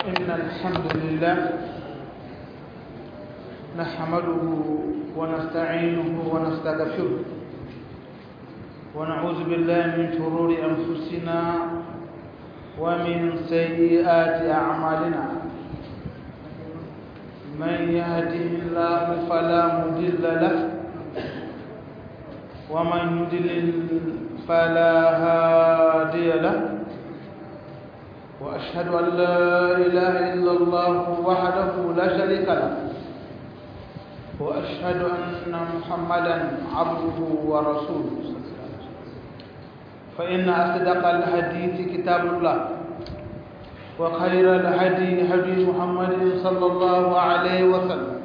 إن الحمد لله نحمده ونستعينه ونستغفره ونعوذ بالله من شرور أنفسنا ومن سيئات أعمالنا من يهده الله فلا مضل له ومن يضلل فلا هادي له وأشهد أن لا إله إلا الله وحده لا شريك له وأشهد أن محمدا عبده ورسوله فإن أصدق الحديث كتاب الله وخير الهدي هدي محمد صلى الله عليه وسلم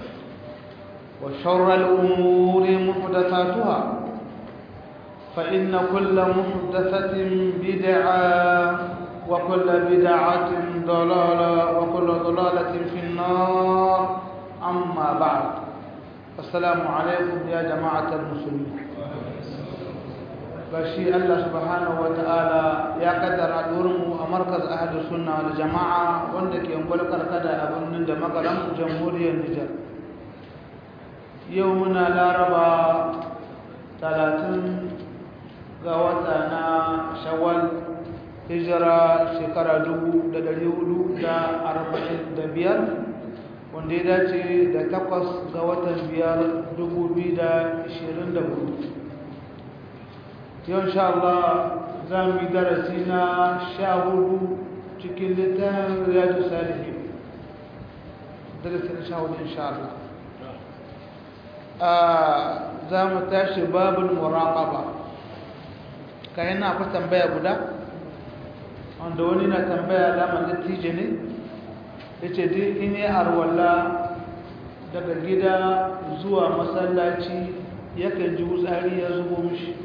وشر الأمور محدثاتها فإن كل محدثة بدعة وكل بدعة ضلالة وكل ضلالة في النار أما بعد السلام عليكم يا جماعة المسلمين bashi Allah subhanahu wa ta'ala ya kaddara mu a markaz ahlus sunna wal jama'a wanda ke ungwal karkada a birnin da makaran jamhuriyar Nijar yau muna laraba 30 ga wata na shawwal hijira shekara 1445 wanda ya dace da takwas ga watan biyar 2024 yau insha Allah za mu yi darasi na sha hudu cikin littafin riyadu salihi darasi na sha hudu insha Allah za mu tashi babin muraƙaba kayan na akwai tambaya guda wanda wani na tambaya alamar dattijo ne ya ce duk in yi arwalla daga gida zuwa masallaci yakan ji wutsari ya zubo mishi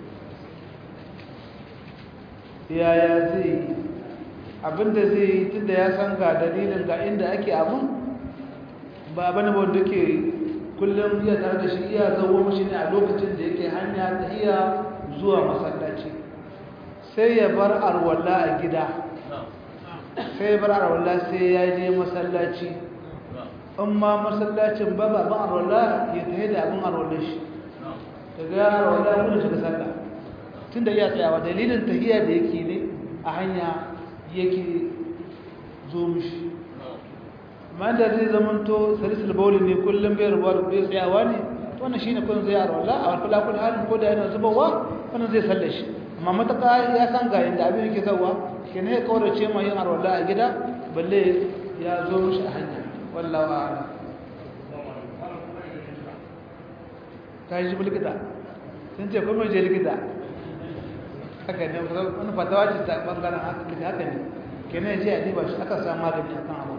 yaya zai yi abinda zai yi tunda ya san ga dalilin ga inda ake abin ba bane ba wanda ke kullum iya tare da shi iya zawo mashi ne a lokacin da yake hanya ta iya zuwa masallaci sai ya bar arwalla a gida sai ya bar arwalla sai ya je masallaci in ma masallacin ba ba ban arwalla ya tafi da abin arwallar shi daga arwalla ya kuma shiga sallah tun da iya tsayawa dalilin tahiya da yake ne a hanya yake zo mishi amma da zai zamanto salisul bauli ne kullum bai rubuwa da bai tsayawa ne wannan shine kun zai arwala a kula kula halin ko da yana zubawa wannan zai salle shi amma mataka ya san ga inda abin yake zawa kenan ya kaurace ma yin arwala a gida balle ya zo mishi a hanya wallahu a'lam kai ji likita sun ce kuma je likita haka ne wani fatawa ce ta bangaren haka haka ne kenan je a diba shi aka samu magani akan abu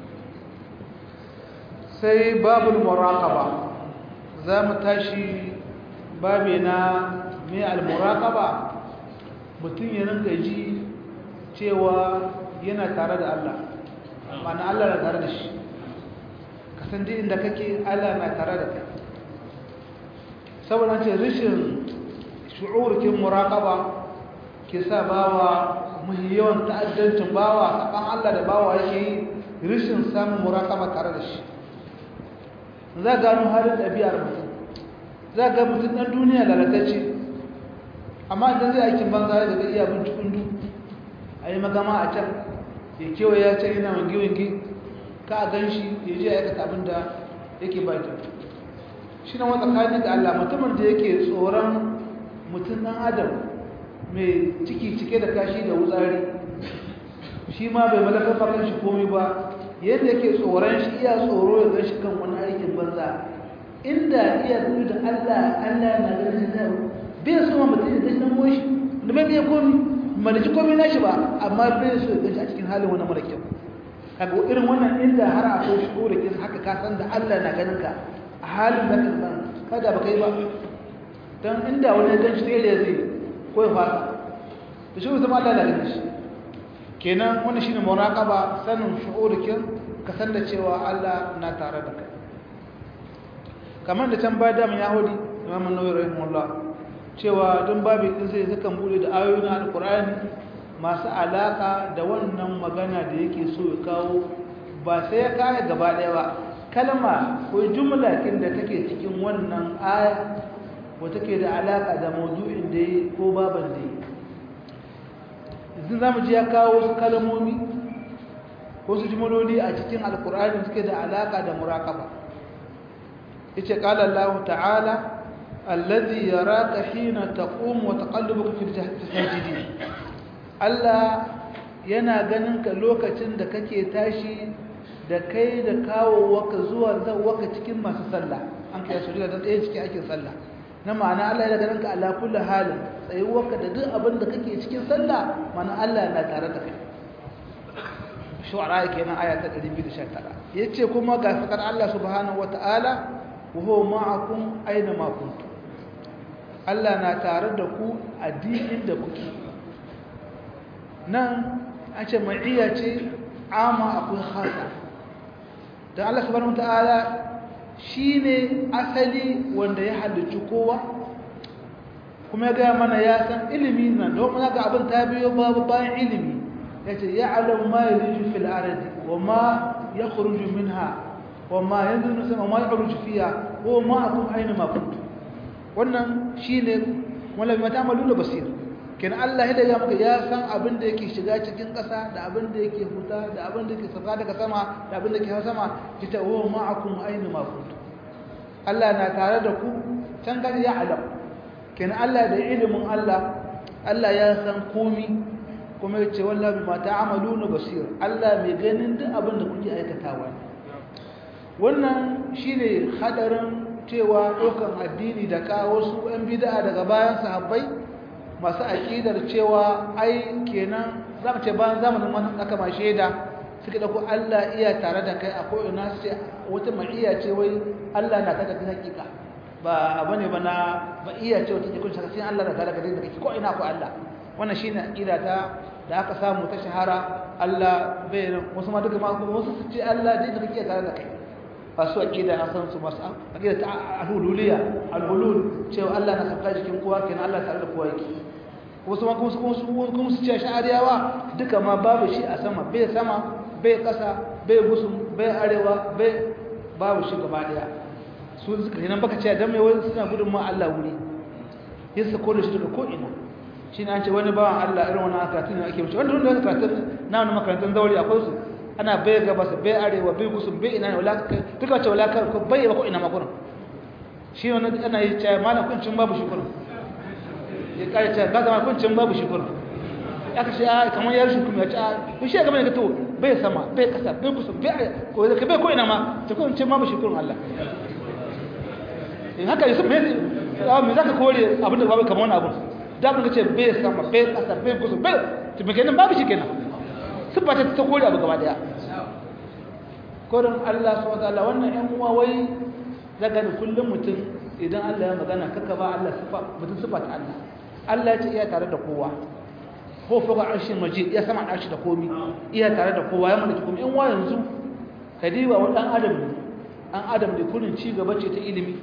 sai babul muraqaba za mu tashi babe na mai al-muraqaba mutum ya rinka ji cewa yana tare da Allah ma'ana Allah na tare da shi kasan duk inda kake Allah na tare da kai saboda ce rashin shu'urkin muraqaba ke sa bawa muhi yawan ta'addancin bawa saban Allah da bawa yake yi rishin samun muraqaba tare da shi za gano halin ɗabi'ar mutum za ga mutum ɗan duniya lalatacce amma idan zai aikin banza ya daga iya bincikun du a yi magama a can ya kewaye ya ce yana wange-wange ka a gan shi ya ji a aikata abin da yake baki shi na wata kayan da Allah mutumin da yake tsoron mutum ɗan adam mai ciki cike da kashi da wutsari shi ma bai malaka fakan shi komi ba yadda yake tsoron shi iya tsoro ya gashi kan wani aikin banza inda iya zuwa da Allah Allah na ganin shi zai bai so ma mutum ya gashi dan moshi da bai bai komi malaci komi na shi ba amma bai so ya gashi a cikin halin wani mara kyau kaga irin wannan inda har a kai shi ko da kin haka ka san da Allah na ganin ka a halin da kan san kada ba kai ba dan inda wani ya ganshi sai ya zai ko ya fara to shi kuma Allah na ganin shi kenan wannan shine muraqaba sanin shu'urikin ka san da cewa Allah na tare da kai kamar da can baya da mun yahudi Imam An-Nawawi rahimahullah cewa don babu din sai zakan bude da ayoyin Al-Qur'ani masu alaka da wannan magana da yake so ya kawo ba sai ya kaya gaba ɗaya ba kalma ko jumla kin da take cikin wannan aya ko take da alaka da maudu'in da yi ko baban da yi yanzu zamu ji ya kawo wasu kalmomi ko su jumloli a cikin alkur'ani suke da alaka da muraqaba yace qala Allah ta'ala alladhi yaraka hina taqum wa taqallubuka fil sajidin Allah yana ganin ka lokacin da kake tashi da kai da kawo waka zuwa waka cikin masu sallah an kai su da ɗaya cikin ake sallah na ma'ana Allah yana ganin ka ala kulli halin tsayuwarka da duk abin da kake cikin sallah ma'ana Allah na tare da kai shu'ara kenan aya ta 219 yace kuma ga fakar Allah subhanahu wata'ala wa huwa ma'akum aina ma kuntum Allah na tare da ku a dinin da kuke nan an ce ma'iyya ce ama akwai khasa don Allah subhanahu wata'ala shine asali wanda ya halicci kowa kuma ya gaya mana ya san ilimi nan don ga abin ta biyo babu bayan ilimi yace ya'lamu ma yaliju fil ardi wa ma yakhruju minha wa ma yanzilu sama ma yakhruju fiha wa ma akum aina ma kuntum wannan shine wala bima ta'maluna basir kenan Allah ya daga maka ya san abin da yake shiga cikin ƙasa da abin da yake huta da abin da yake sauka daga sama da abin da yake hawa sama kita wa ma akum aina ma kuntum Allah na tare da ku can gani ya alam kenan Allah da ilimin Allah Allah ya san komi kuma yace wallahi bima ta'maluna basir Allah mai ganin duk abin da kuke aikatawa wannan shine hadarin cewa dokan addini da ka wasu ɗan bid'a daga bayan sahabbai masu aqidar cewa ai kenan zamu ce bayan zamanin wannan aka ma sheda suka dauko Allah iya tare da kai a ko ina sai wata ma'iya ce wai Allah na tare da kai hakika ba bane ba na ba iya ce wata kun shaka sai Allah na tare da kai ko ina ko Allah wannan shine aqida ta da aka samu ta shahara Allah bai wasu ma duka ma wasu su ce Allah dai da kake tare da kai fasu aqida an san su masu aqida ta al-hululiyya al-hulul cewa Allah na saka jikin kowa kenan Allah tare da kowa yake wasu ma kuma su kuma su ce sha'ariyawa duka ma babu shi a sama bai sama bai kasa bai gusum bai arewa bai babu shi gaba daya su suka nan baka ce dan mai wani suna gudun ma Allah wuri yin sa kore shi daga ko ina shi ne an ce wani bawan Allah irin wani karatun ne ake wuce wanda wanda karatun na wani makarantun zauri akwai su ana bai gabas bai arewa bai gusum bai ina ne wala duka ce wala ko bai ba ko ina makurin shi wani ana yi ce malam kuncin babu shi kurin ya kare ce ga zama kuncin babu shi kurin aka ce a kamar yar shi kuma ya ce a ku shi gaba ne to bai sama bai kasa bai gusum bai ko ka bai ko ina ma ta kuncin babu shi kurin Allah in haka yusuf me me zaka kore abin da babu kamar wani abun da abin ka ce bai sama bai kasa bai gusum bai to me kenan babu shi kenan sifa ta ta kore abu gaba daya korin Allah subhanahu wataala wannan ƴan uwa wai daga da kullum mutum idan Allah ya magana kaka ba Allah sifa mutum sifa ta Allah Allah ya ce iya tare da kowa ko fuka arshin majid iya sama arshi da komi iya tare da kowa ya mallaki komi ƴan uwa yanzu kadiba wa dan adam ne an adam da kullun ci gaba ce ta ilimi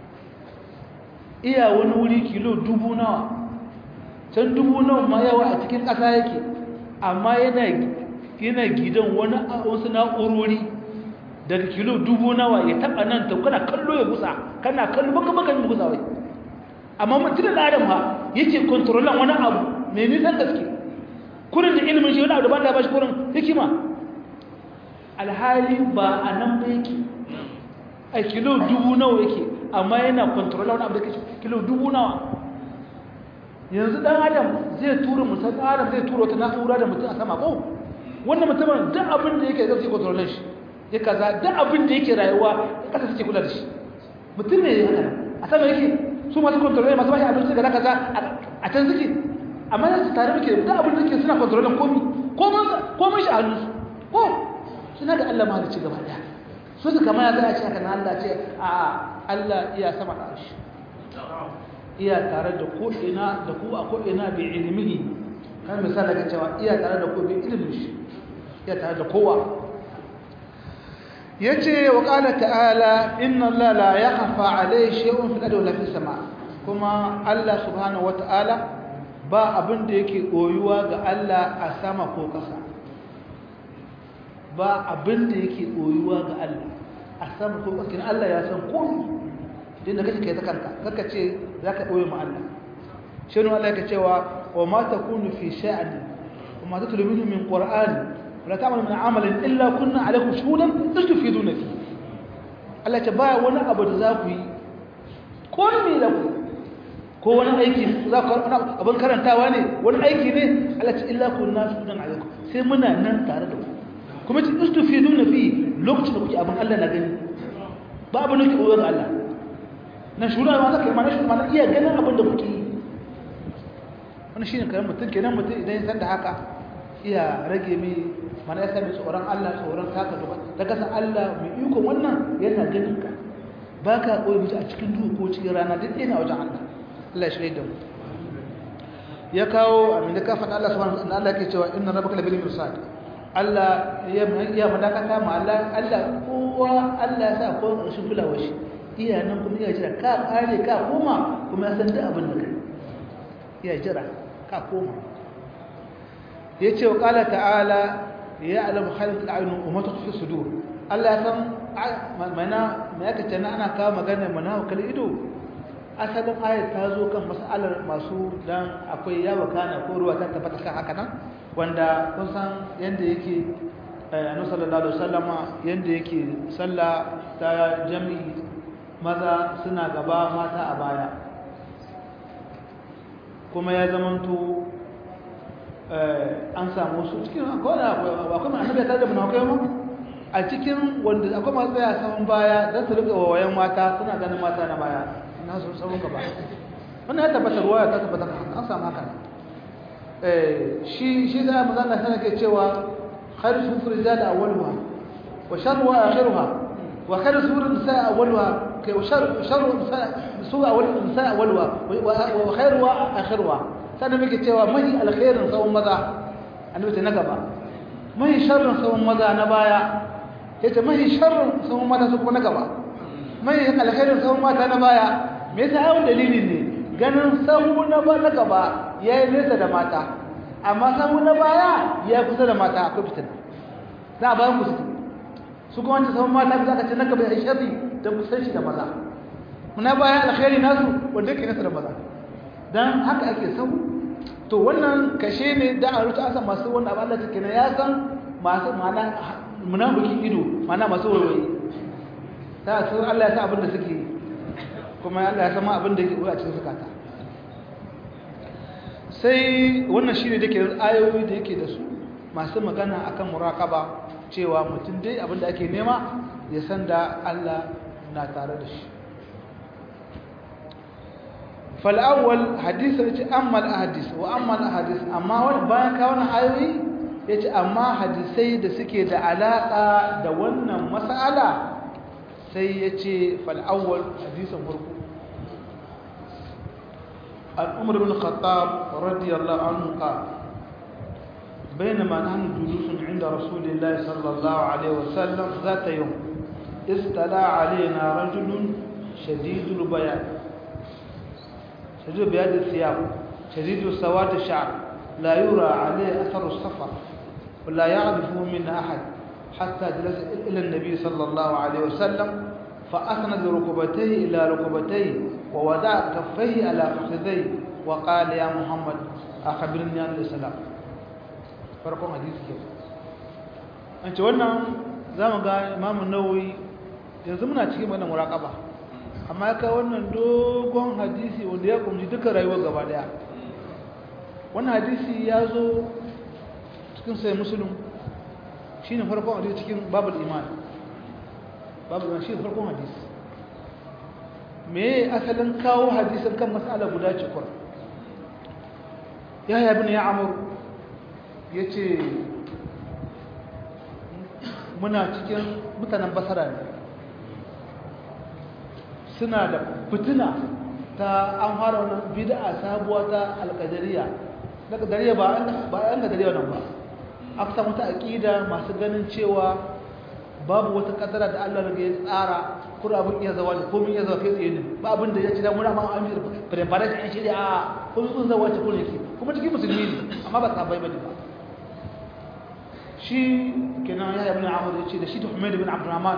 iya wani wuri kilo dubu nawa can dubu nawa ma yawa a cikin ƙasa yake amma yana yana gidan wani wasu na'urori daga kilo dubu nawa ya taba nan ta kana kallo ya gusa kana kallo baka baka yin gusa wai amma mutum da adam ha yake kontrolan wani abu mai nisan gaske kurin da ilimin shi wani abu da ba da ba shi kurin hikima alhali ba a nan ba yake a kilo dubu nawa yake amma yana kontrolan wani abu da kilo dubu nawa yanzu dan adam zai tura mutum adam zai tura wata na'ura da mutum a sama ko wannan mutumin duk abin da yake zai sai kontrolin shi ya kaza duk abin da yake rayuwa ya kasa suke kula da shi mutum ne ya haka a sama yake su masu kontrolin masu bashi abinci da kaza a can suke amma yanzu tare muke duk abin da yake suna kontrolin komi komin shi a hannunsu ko suna da Allah mahalicci gaba daya su su kama ya za a ce haka na Allah ce a Allah iya sama da shi iya tare da ko'ina da ku a ko'ina bai ilimihi kan misali ga cewa iya tare da ku bai ilimin shi iya tare da kowa ya ce wa ƙala ta'ala inna Allah la ya hafa alai shi'un fi ɗaɗa walafi sama kuma Allah subhanahu wa ta'ala ba abin da yake koyuwa ga Allah a sama ko ƙasa ba abin da yake koyuwa ga Allah a sama ko ƙasa Allah ya san komai din da kake kai ta kanka kaka ce zaka koyi ma Allah shi ne Allah yake cewa wa ma takunu fi sha'ani wa ma tatlu minhu min qur'an wala ta'malu min amalin illa kunna alaykum shuhudan tastufiduna fi Allah ce ba wani abu da za ku yi ko me da ku ko wani aiki za ku karɓa abin karantawa ne wani aiki ne Allah ce illa kunna shuhudan alaykum sai muna nan tare da ku kuma ce tastufiduna fi lokacin da kuke abin Allah na gani ba abin da kuke koyar Allah na shura ma zaka mana shi mana iya ganin abin da kuke yi wannan shine karan mutum kenan mutum idan ya san da haka iya rage mai mana ya sami tsoron Allah tsoron taka gaba da kasan Allah mai iko wannan yana ganin ka baka koyi mutu a cikin duhu ko cikin rana duk ina wajen Allah Allah ya shirye da mu ya kawo abin da ka faɗa Allah subhanahu wa ta'ala Allah yake cewa inna rabbaka labil mirsad Allah ya ya madakata ma Allah Allah kowa Allah ya sa ko ƙarshen kulawar shi iya nan kuma iya jira ka kare ka koma kuma ya san duk abin da kai iya jira ka koma ya ce wa ƙala ta'ala ya alamu halin al'ayunu umarta fi sudur Allah ya san mana mai aka ce na ana kawo magana mana hukar ido asalin ayat ta zo kan masalar masu dan akwai yawa kana ko ruwa ta tabbata kan haka nan wanda kun san yadda yake annabi sallallahu alaihi wasallama yadda yake sallah ta jami'i maza suna gaba mata a baya kuma ya zamanto an samu su cikin akwai annabi ya tada munafikai mu a cikin wanda akwai masu tsaya saman baya don su rika wayan mata suna ganin mata na baya na su sabon gaba wannan ya tabbata ruwa ya tabbata an samu haka shi shi da manzon Allah sana ke cewa khairu sufur rijal awwaluha wa sharru akhiruha wa khairu sufur nisa awwaluha وشر شر سوء أول نساء أولها وخيرها آخرها سنة ميكي تيوا مهي الخير سوى مذا أنا بيت نقبا مهي شر سوى مذا نبايا يتي مهي شر سوى مذا سوى نقبا مهي الخير سوى مذا نبايا ميسا أول دليل ne ganin sahu na ba na gaba ya yi nesa da mata amma sahu na baya ya kusa da mata akwai fitina za a bayan kusa su kuma wancan sahun mata za ka ce na gaba ya shafi don kusan shi da maza muna bayan alkhairi nasu wanda yake nasa da maza don haka ake sau to wannan kashe ne da a rutu asa masu wanda abin da take na ya san masu mana munafikin ido mana masu wayoyi ta su Allah ya san abin da suke kuma Allah ya san abin da yake a cikin zakata sai wannan shine da ke ayoyi da yake da su masu magana akan muraqaba cewa mutum dai abin da ake nema ya san da Allah na tare da shi fal'awwal hadisi ya ce ammal ahadis wa ammal ahadis amma wani bayan ka wani ayoyi ya ce amma hadisai da suke da alaƙa da wannan mas'ala sai ya ce fal'awwal hadisan farko al'umar bin khattab radiyallahu anhu ka بينما نحن جلوس عند رسول الله صلى الله عليه وسلم ذات يوم استلى علينا رجل شديد البياض شديد بياض الثياب شديد سواد الشعر لا يرى عليه أثر السفر ولا يعرفه منا أحد حتى جلس إلى النبي صلى الله عليه وسلم فأسند ركبتيه إلى ركبتيه ووضع كفيه على فخذيه وقال يا محمد أخبرني عن الإسلام farkon hadisi ke an ce wannan za mu ga imamun nawawi yanzu muna cikin wannan muraƙaba amma ya kawo wannan dogon hadisi wanda ya kunshi duka rayuwar gaba daya wannan hadisi ya zo cikin sai musulun shi ne farkon hadisi cikin babul iman babul iman shi ne farkon hadisi me asalin kawo hadisin kan matsala guda cikin ya yabi ne ya amuru ya ce muna cikin mutanen basara ne suna da fitina ta an fara wani bid'a sabuwa ta alƙadariya na ƙadariya ba yan ƙadariya nan ba aka samu ta aƙida masu ganin cewa babu wata ƙadara da allah daga ya tsara kura abin iya zawa da komin iya zawa kai tsaye ne ba abin da ya ci damuna ma an yi preparation an shirya a kun sun zawa ce kun yake kuma cikin musulmi ne amma ba sahabbai bane ba shi kenan ya ibn Amr yace da shi da Humayd ibn Abdurrahman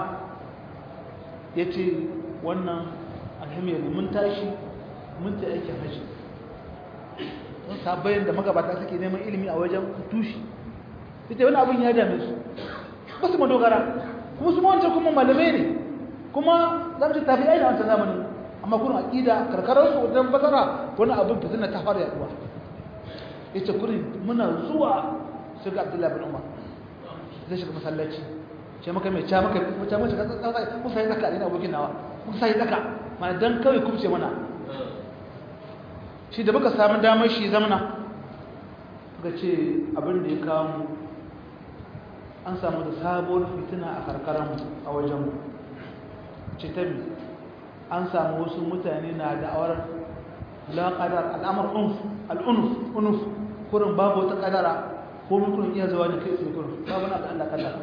yace wannan alhamiyar mun tashi mun ta aikin haji don sahabbai da magabata suke neman ilimi a wajen tushi ita wani abin ya dame su ba su madogara kuma su wancan kuma malamai ne kuma za mu ce tafi aina wancan zamanin amma kuna aƙida karkararsu wajen basara wani abin fitina ta fara yaduwa ya ce kurin muna zuwa su ga abdullahi bin umar zai shiga masallaci ce maka mai ca maka mace mace kun sai tsaka ne abokin nawa kun sai tsaka ma dan kawai kubce mana shi da muka samu damar shi zamana ga ce abin da ya kawo mu an samu da sabuwar fitina a karkaranmu a wajenmu ce ta mi an samu wasu mutane na da'awar laƙadar al'amar al'unuf unuf kurin babu wata ƙadara ko kurin iya zuwa da kai tsaye kurin babu na Allah ƙadara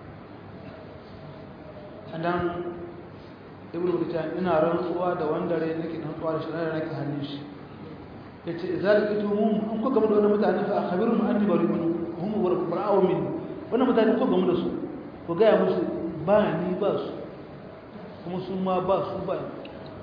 sannan ibn rubuta ina rantsuwa da wanda rai nake rantsuwa da shirar nake hannun shi ya ce izalika tumun an kuka gama da wani mutane fa a khabirun anni bari min hum bara'u min wannan mutane ko gamu da su ko gaya musu ba ni ba su kuma su ma ba su ba ni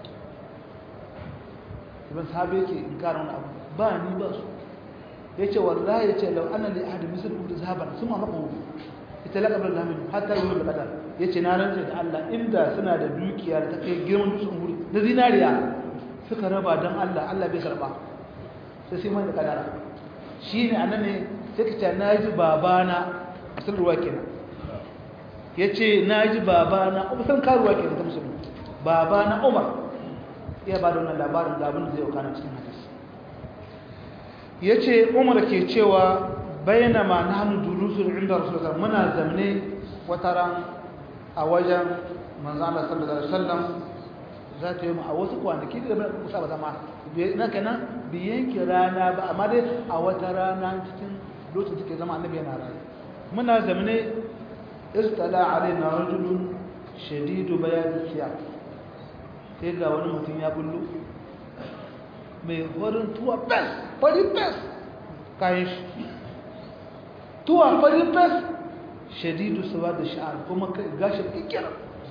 ibn sahabi yake in kara wani abu ba ni ba su ya ce wallahi ya ce lau ana li ahadi misal da zahaban sun ma maka ita laƙa bar lamin hatta yi wani kadar ya ce na rantsa da Allah inda suna da dukiya da ta kai girman dutsen wuri na zinariya suka raba don Allah Allah bai karba sai sai mai da kadara shi ne anan ne sai ka ce na ji babana sun ruwa kenan ya ce na ji babana san karuwa kenan ta musulmi babana umar iya ba da wannan labarin da abin da zai wakana cikin hadis ya ce umar ke cewa bayyana ma na hannu durusun inda rasulullah muna zamne wata ran a wajen manzana sallallahu alaihi wasallam za ta yi mu a wasu kwanaki da bai kusa ba zama na kenan biyan ki rana ba amma dai a wata rana cikin lokacin take zama annabi yana rayu muna zamne istala alaina rajulun shadidu bayan siyar sai ga wani mutum ya bullo mai farin tuwa fes fari fes kayan shi tuwa fari fes shadidu sawa da sha'ar kuma gashin kikira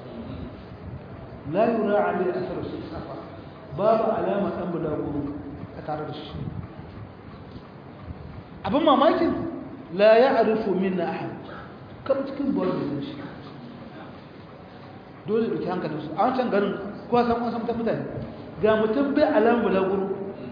la yura alai asar su safa babu alama ɗan bulaguro a tare da shi abin mamakin la ya arifu min na ahad kama cikin buwar da shi dole da ke hankalinsu a wancan garin kuwa san wasan ta mutane ga mutum bai alamun bulaguro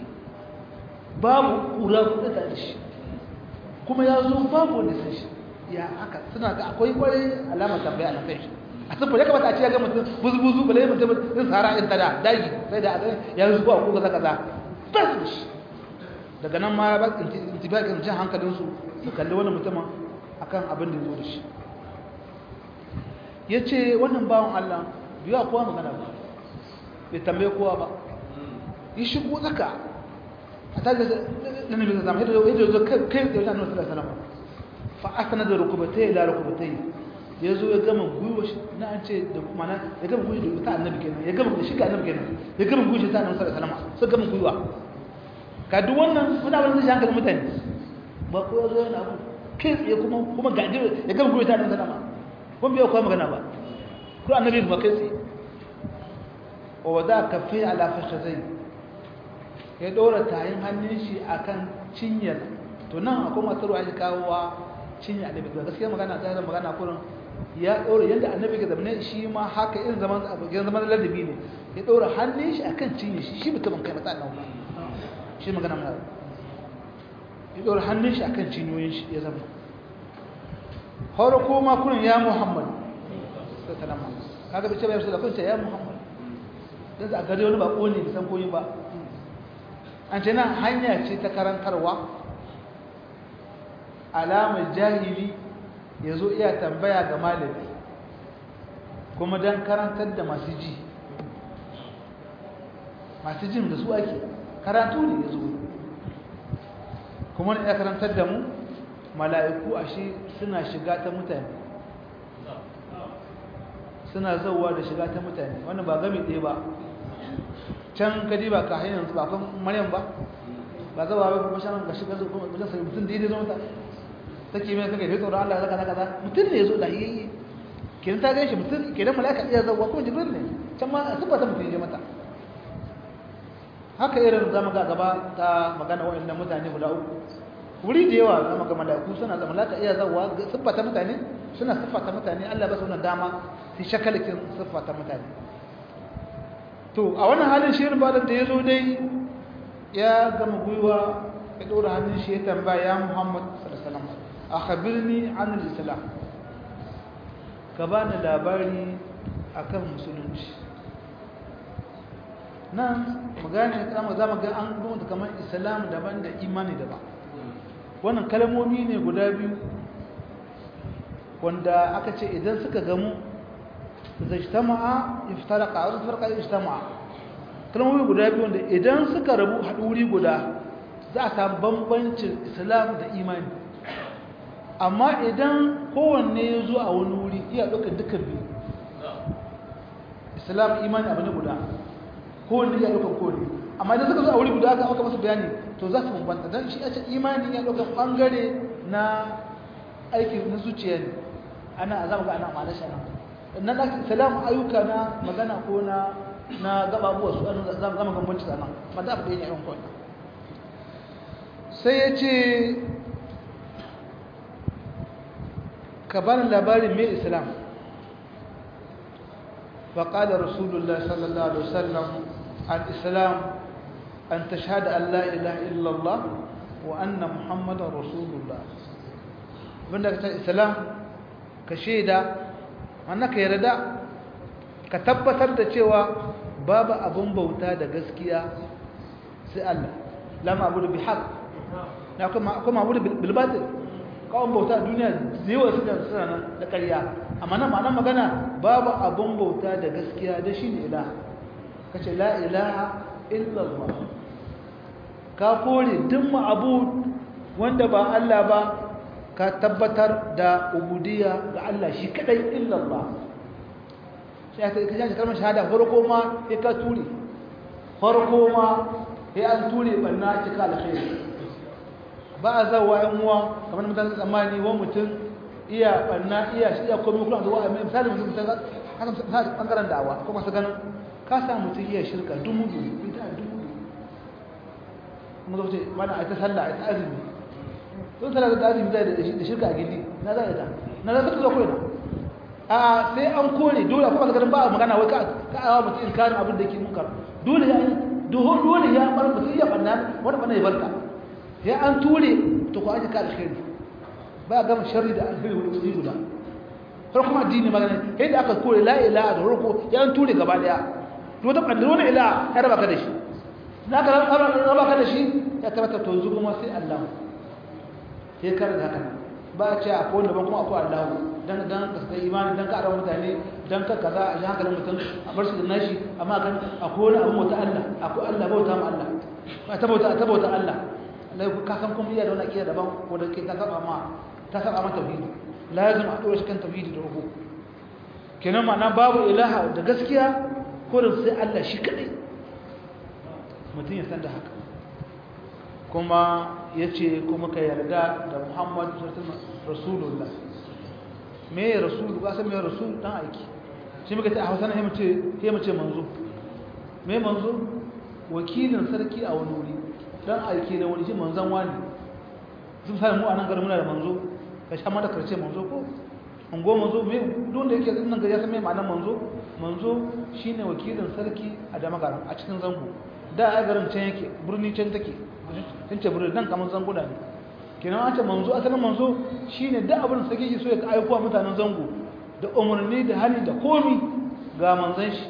babu kura kuɗa da shi kuma ya zo babu wanda san shi ya haka suna ga akwai kwarai alamar tambaya na kai shi a sun ya kamata a ce ya ga mutum buzu-buzu bale mutum din sahara in tada daji sai da a ya zuwa ko kaza kaza bas da shi daga nan ma ba intibakin jin hankalinsu su kalli wani mutumin akan abin da ya zo da shi ya ce wannan bawan Allah biya kowa magana ba bai tambaye kowa ba yi shigo tsaka a tajar da nabi zama yadda zo kai da wajen annabi sallallahu alaihi fa asana da rukubatai la rukubatai ya zo ya gama gwiwa shi na an ce da mana ya gama gwiwa ta annabi kenan ya gama da shi ga annabi kenan ya gama gwiwa ta annabi sallallahu alaihi wasallam sai gama gwiwa ka duk wannan muna ban zai hankalin mutane ba ko ya zo yana abu kai tsaye kuma kuma ga ya gama gwiwa ta annabi sallallahu alaihi wasallam kun biya kuwa magana ba ko annabi ba kai tsaye wa wada kafi ala fakhazai ya dora tayin hannun shi akan cinyar to nan akwai masu ruwa ya kawowa cinyar annabi to gaskiya magana ta zama magana kurin ya dora yanda annabi ke zamane shi ma haka irin zaman irin zaman ladabi ne ya dora hannun shi akan cinyar shi shi mutumin kai mata annabi shi magana mai ya dora hannun shi akan cinyoyin shi ya zama har kuma kurin ya muhammad sallama kaga bace bai da kunta ya muhammad dan za gare wani bako ne san koyi ba an ce nan hanya ce ta karantarwa alamar jahili yazo iya tambaya ga malami kuma dan karantar da masu ji masu jin da su ake karatu ne yazo kuma ne ya karantar da mu mala'iku ashe suna shiga ta mutane suna zauwa da shiga ta mutane wannan ba gami ɗaya ba can kadi ba ka hanyar ba kan maryam ba ba zaba ba kuma shan gashi gazo kuma mutum sai mutum daidai zo mata take mai kake kai tsoron Allah zaka zaka mutum ne yazo lahiyayye kenan ta gaishe mutum kenan malaka iya zawa ko jibril ne can ma tabbata mutum je mata haka irin zamu ga gaba ta magana wa'annan mutane guda uku wuri da yawa zamu ga malaiku suna da malaka iya zawa siffata mutane suna siffata mutane Allah ba su wannan dama su shakalakin siffata mutane to a wannan halin shirin balan da yazo dai ya gama gwiwa ya dora hannun shi ya tambaya ya Muhammad sallallahu alaihi wasallam akhbirni an al-islam ka bani labari akan musulunci nan magana ta mu zama ga an rubuta kamar islam daban da imani daban wannan kalmomi ne guda biyu wanda aka ce idan suka gamu zajtama'a iftaraqa wa iftaraqa ijtama'a kalmomi guda biyu wanda idan suka rabu haɗu wuri guda za a samu bambancin islam da imani amma idan kowanne ya zo a wani wuri iya ɗaukar dukkan biyu islam imani abu ne guda kowanne ya ɗaukar kowanne amma idan suka zo a wuri guda aka aka masu bayani to za su bambanta don shi a ce imani ya ɗaukar ɓangare na aiki na zuciya ne ana a zama ga ana ma'ana shi nan na islam ayyuka na magana ko na na gababuwa su an zama gambanci da nan ma da abu da yake yan kawai sai ya ce ka bani labarin mai islam faƙaɗa rasulullah sallallahu alaihi wasallam al-islam an ta shahada Allah ilaha illallah wa anna muhammadan rasulullah abinda ka ta islam ka shaida wannan ka yarda ka tabbatar da cewa babu abin bauta da gaskiya sai Allah lama abu da bi haq na kuma abu da bilbatil kawon bauta a duniya yawa suna suna nan da ƙarya amma nan ma'anar magana babu abin bauta da gaskiya da shi ne ilaha ka ce la ilaha illallah ka kore duk abu wanda ba Allah ba ka tabbatar da ubudiyya ga Allah shi kadai illallah sai ka kaje kalmar shahada farko ma sai ka ture farko ma sai an ture banna cika alkhairi ba a zawa yan uwa kamar mutane tsammani wa mutum iya banna iya shi iya komai kuma zuwa mai misali mutum mutum haka misali bangaren da'awa kuma su ganin ka sa mutum iya shirka dumu dumu bita dumu kuma zo ce mana a ta sallah a ta azumi don sallah da azumi zai da shirka a gindi na za a ta na za ta zo koyi na a sai an kore dole kuma su ganin ba a magana wai ka awa mutum inkarin abin da ke munkar dole ya dole ya bar mutum iya banna wani banna ya barka ya an ture to ku aji ka alkhairi ba ga sharri da alkhairi wani guda har kuma addini magana sai da aka kore la ilaha da farko ya an ture gaba daya to da kan wani ilaha ya raba ka da shi na ka raba ka da shi ya tabbata to yanzu kuma sai Allah sai kar da haka ba a ce akwai wanda ban kuma akwai Allah dan dan ka sai imani dan ka arawa mutane dan ka kaza a ji hankalin mutum a bar shi da nashi amma kan akwai wani abu wata Allah akwai Allah bauta ma Allah ba ta bauta ta bauta Allah lai ka san kuma iya da wani akida daban ko da ke ta saba ma ta saba ma tauhidi lazim a dora shi kan tauhidi da rubu kenan ma'ana babu ilaha da gaskiya ko da sai Allah shi kadai mutum ya san da haka kuma yace kuma ka yarda da Muhammad rasulullah me rasul ba san me rasul dan aiki shi muka ce a Hausa ne mu ce sai mu ce manzo me manzo wakilin sarki a wani wuri dan aiki na wani shi manzan wani sun sami mu a nan garin muna da manzo ka sha mata karce manzo ko an go manzo me don da yake nan gari ya san me ma'anar manzo manzo shine wakilin sarki a damagaran a cikin zango da a garin can yake birni can take can ce birni nan kamar zango da ne kenan an ce manzo asalin manzo shine da abin da sarki so ya aiko mutanen zango da umarni da hali da komi ga manzan shi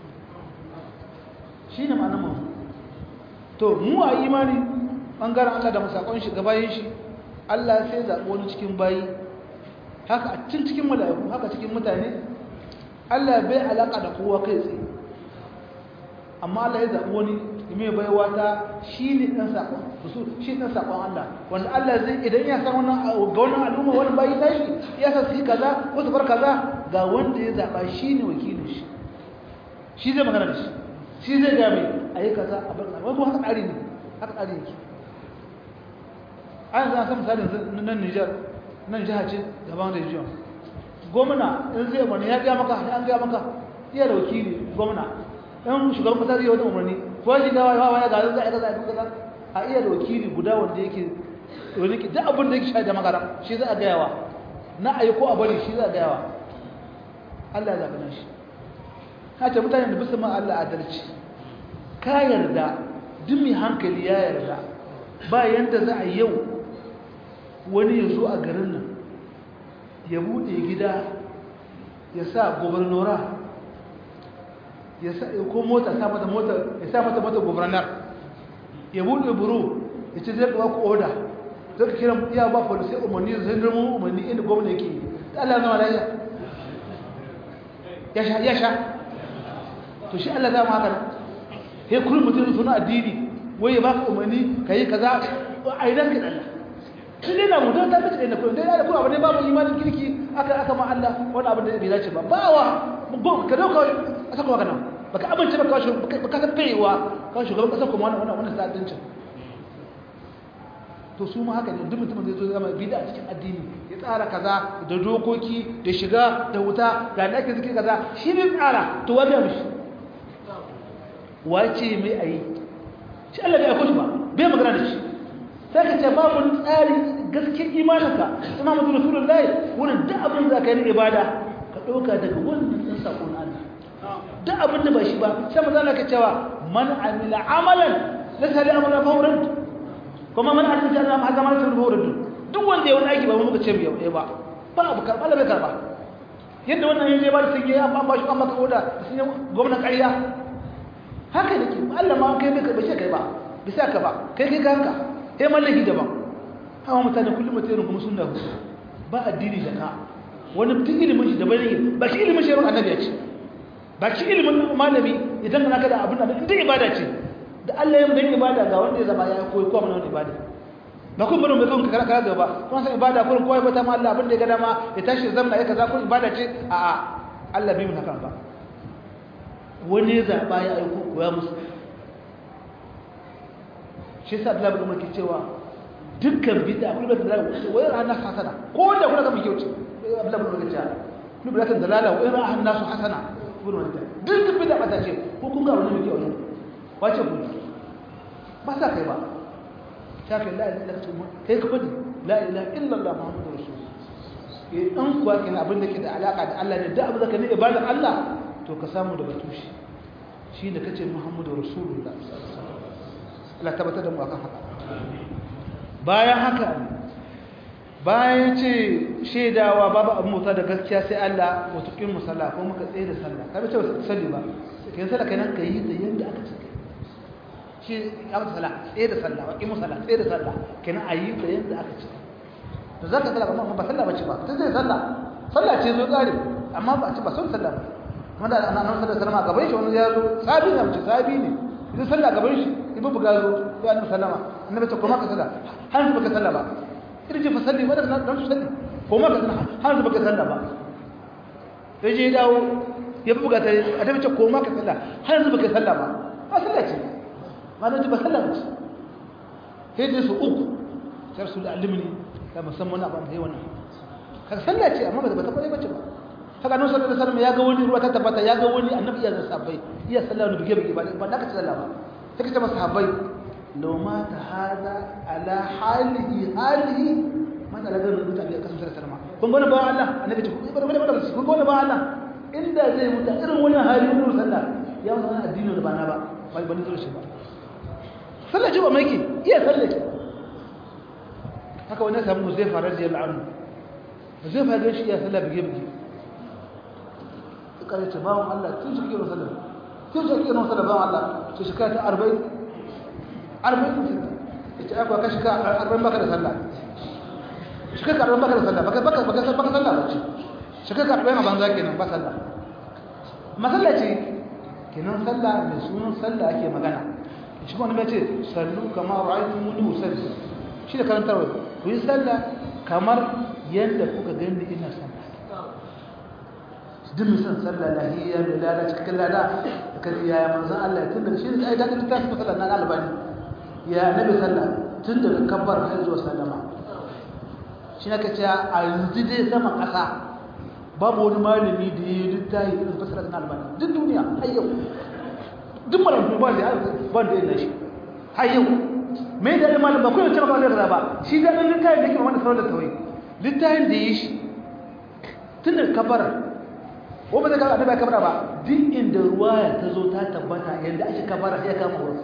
shine ma'anar manzo to mu a imani bangaren Allah da musakon shi gabayin shi Allah sai zaɓi wani cikin bayi haka a cikin cikin mala'iku haka cikin mutane Allah bai alaka da kowa kai tsaye amma Allah ya zaɓi wani mai baiwa ta shi ne ɗan saƙon su shi ɗan saƙon Allah wanda Allah zai idan ya san wannan ga wannan al'umma wani bayi tashi ya san su yi kaza ko su bar kaza ga wanda ya zaɓa shi ne wakilin shi shi zai magana da shi shi zai ga mai a yi kaza a bar kaza wani haka tsari ne haka tsari yake an za san misali nan Niger nan jiha ce gaban region gwamna in zai umarni ya ga maka an ga maka iya da wakili gwamna in shugaban kasa zai wani umarni ko shi ga wawa ya ga za a kaza kaza a iya da wakili guda wanda yake wani duk abin da yake shaida magana shi za a ga yawa na ayi ko a bari shi za a ga yawa Allah ya zaɓi shi haka mutane da bisa ma Allah adalci ka yarda duk mai hankali ya yarda ba yanda za a yau wani ya zo a garin nan ya buɗe gida ya sa gobernora ya sa ko mota sa mata mota ya sa mata mota gobernar ya buɗe buru ya ce zai ku oda zai ka kira iya ba polisi umarni zai zama umarni inda gwamna yake ta Allah zama lafiya ya sha ya sha to shi Allah zama haka he kullum mutum suna addini wai ya baka umarni kai kaza a idan ka Allah shi ne na mutum ta fice da kullum dai da kullum abin babu imanin kirki aka aka ma Allah wani abin da bai dace ba bawa ka dauka a saka maka nan baka amince ba kawai baka san kaiwa kawai shugaban kasar kuma wannan wannan sa'adancin to su ma haka ne duk mutumin zai zo zama bid'a cikin addini ya tsara kaza da dokoki da shiga da wuta ga da ake zikir kaza shi ne tsara to wanda mishi wace mai ayi shi Allah bai aiko shi ba bai magana da shi sai ka ce babu tsari gaskiyar imaninka imam Muhammadu Rasulullahi wurin duk abin da ka yi ibada ka ɗauka daga wannan ɗin saƙon Allah duk abin da ba shi ba sai maza ka cewa man amila amalan laysa li amrina fa huwa kuma man amila ta'ala ma zama ta huwa duk wanda ya wani aiki ba mu muka ce mu yau ba ba abu karba da bai karba yadda wannan yaje ba da sai ya ba shi amma ka oda sai gwamnati ƙarya haka nake Allah ma kai bai karba shi kai ba bisa ka ba kai kai kanka kai mallaki daban hawa mutane kullum mutane kuma sunna ba addini da ka wani mutum ilimin shi da bai ne ba shi ilimin shi annabi ya ce ba shi ilimin malami idan kana kada abin da inda ibada ce da Allah ya yi ibada ga wanda ya zama ya koyi ko mana ibada ba kun bari mai kun ka kara gaba kun san ibada kun koyi ba ta ma Allah abin da ya ga dama ya tashi zamna ya kaza kun ibada ce a a Allah bai mun haka ba wani ya zaba ya aiko koya musu shi yasa Allah bai mulki cewa dukkan bid'a kullu da dalala wa yara nas hasana ko da kuna ga mai kyauci Allah bai mulki cewa kullu da dalala wa yara nas hasana kullu da dukkan bid'a ba ta ce ko kun ga wani mai kyauci wace ku ba sa kai ba shafi la ilaha illallah kai ka fadi la ilaha illallah muhammadur rasulullah eh an kuwa kin abin da ke da alaka da Allah ne da abin da ka ne ibadar Allah to ka samu da batushi shi da kace muhammadur rasulullah Allah tabbatar da mu akan haka bayan haka bayan ce shaidawa babu abin mota da gaskiya sai Allah wato kin musalla ko muka tsaye da sallah ka bace wasu salli ba kai sallah kai nan kai da yanda aka ce shi ya mutu sallah tsaye da sallah wa kin musalla tsaye da sallah kai nan ayi da yanda aka ce to zaka sallah ba ba sallah bace ba sai dai sallah sallah ce zo tsari amma ba ce ba son sallah ba kuma da annabi sallallahu alaihi wasallam gaban shi wani ya zo sabi ne mace sabi ne idan sallah gaban shi ibu buga zo ya annabi sallama annabi ta koma ka sallah har su baka sallah ba irji fa salli wanda dan su salli koma ka sallah har su baka sallah ba sai je dawo ya buga ta annabi ta koma ka sallah har su baka sallah ba ba sallah ce ma na ba sallah ce sai dai su uku sai su da alimni da musamman abin da yayi wannan kaga sallah ce amma ba ta kware bace ba haka nan sallallahu alaihi wasallam ya ga wani ruwa ta tabbata ya ga wani annabi ya sahabbai iya sallah ne bige bige ba ba da ka sallah ba sai ka ce masa sahabbai law ma ta hada ala halihi halihi man da lagar rubuta bi kasu sallallahu alaihi wasallam kun gona ba Allah annabi ce kun gona ba kun gona ba Allah inda zai mutu irin wannan hali ne sallah ya wannan addini da ba na ba ba ban zo shi ba sallah ji ba mai ki iya sallah haka wannan samu zai fara da yal'anu zai fara shi iya sallah bige bige kare ce bawon Allah tun shi kiro sallah tun shi kiro sallah bawon Allah ce shi kai ta 40 40 ita aka ka shi ka 40 baka da sallah shi ka 40 baka da sallah baka baka baka baka sallah ba ce shi ka 40 a banza kenan ba sallah masalla ce kenan sallah mai sunan sallah ake magana shi kuma ne ce sallu kama ra'aytumuni usalli shi da karantarwa ku yi sallah kamar yadda kuka gani ina sallah duk misan sallah lahiyya mai lada cikin lada da kan yaya manzan Allah tun da shi ne ai dadin ta su sallah na albani ya nabi sallah tun daga kabbar har zuwa sallama shi na ka ce a yanzu dai saman ƙasa babu wani malami da ya yi littafi irin fasara na albani duk duniya har yau duk malamu ba da ba da yana shi har yau mai da ɗin malam ba kuma ce maka wani ba shi da ɗin littafin da yake mamman da sauran da tawai littafin da ya yi shi tun da kabara ko ba zai kama annabi kabara ba duk inda ruwaya ta zo ta tabbata yadda ake kabara ya kama wurin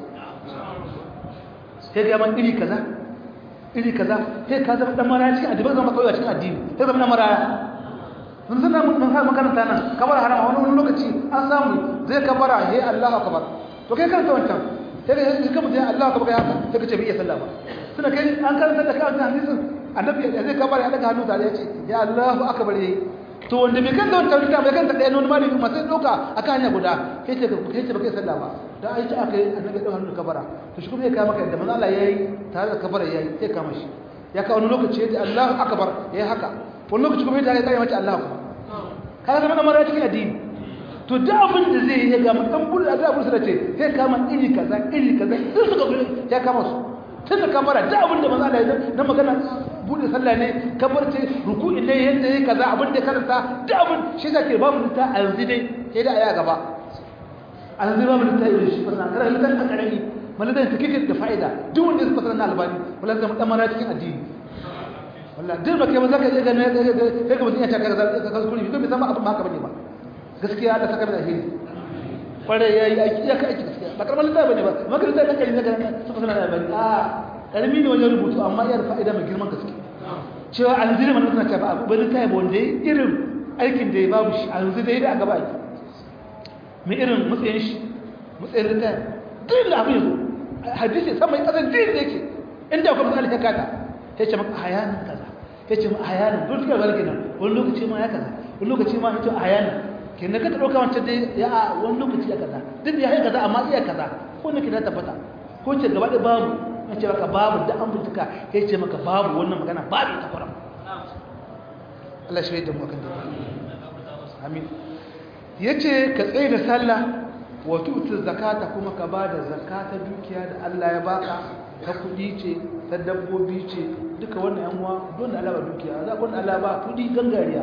sai ga man iri kaza iri kaza sai ka zama dan maraya cikin addini zama kawai cikin addini sai zama dan maraya mun san mun san makaranta nan kabara haram a wani lokaci an samu zai kabara he Allahu akbar to kai karanta wancan sai ka kuma sai Allahu akbar ya haka sai ka ce bai iya sallah ba tunda kai an karanta da kan hadisin annabi zai kabara ya daga hannu tare ya ce ya Allahu akbar yayi to wanda bai kanta wancan rika bai kanta ɗaya wani malami masu ɗauka a kan hanya guda kai ce kai ce baka yi sallah ba dan ai ta aka yi annabi ɗan hannun kabara to shi kuma ya kama kai da manzo Allah yayi tare da kabara yayi sai kama shi ya kawo wani lokaci ya ce Allahu akbar yayi haka wani lokaci kuma ya tare ya ce Allahu akbar kaga zama dan mara cikin addini to duk abin da zai yi ga mutan bulu da abu da ce sai kama iri kaza iri kaza duk suka ya kama su tun da kamara duk abin da manzo Allah ya na magana bude sallah ne kabarce ruku'i ne yadda yake kaza abin da karanta duk abin shi zake babu ta a yanzu dai sai da aya gaba a yanzu babu ta irin shi fasana kada litan ta karami maladan ta kike da fa'ida duk wanda ya fasana na albani wallahi zama dan mara cikin addini wallahi duk ba kai ba zaka ga ne sai ka mutun ya taka kaza ka kuskure ko bai san abin haka bane ba gaskiya da saka da alheri kware yayi aiki ya kai aiki gaskiya ba karamar littafi bane ba maka littafi kan kai ne ga su fasana na albani a karami ne wajen rubutu amma yar fa'ida mai girman gaske cewa alzira mana suna cewa abu bane kai ba wanda irin aikin da ya babu shi a yanzu dai da a gaba ki mai irin matsayin shi matsayin da kai duk da abin yazo hadisi san mai kasan din da yake inda kuma misali ka kata sai ce maka hayanin kaza sai ce maka hayanin duk da barke nan wani lokaci ma ya kaza wani lokaci ma ya ce hayanin kenan ka dauka wancan dai ya a wani lokaci ya kaza duk ya kaza amma iya kaza ko ne ke da tabbata ko ce gaba da babu ya ce maka babu da an bincika ya ce maka babu wannan magana babu ita kwaram Allah shi da mu kan da amin yace ka tsaye da sallah wa tu'ti zakata kuma ka bada zakata dukiya da Allah ya baka ta kudi ce ta dabbobi ce duka wannan yan uwa don da Allah ba dukiya za ku Allah ba kudi gangariya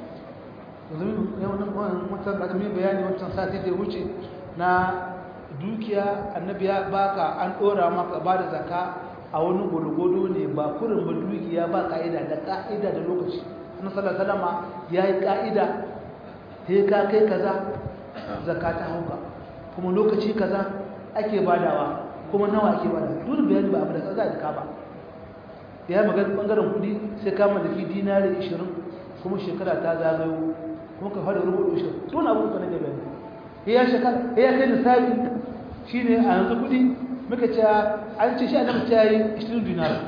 yanzu yau nan wannan da mai bayani wancan sati da wuce na dukiya annabi ya baka an dora maka ba da zaka a wani gurgudu ne ba kurin ba dukiya ba ka'ida da ka'ida da lokaci annabi sallallahu alaihi wasallam yayi ka'ida sai ka kai kaza zakka ta hauka kuma lokaci kaza ake badawa kuma nawa ake bada duk bayani ba abu da kaza da ka ba ya magana bangaren kudi sai ka mallaki dinari 20 kuma shekara ta zagayo kuma ka fara rubutu 20 to na abu da ne bayani ya shekara ya kai nisabi shine a yanzu kudi muka ce an ce shi annabi ta yi 20 dinari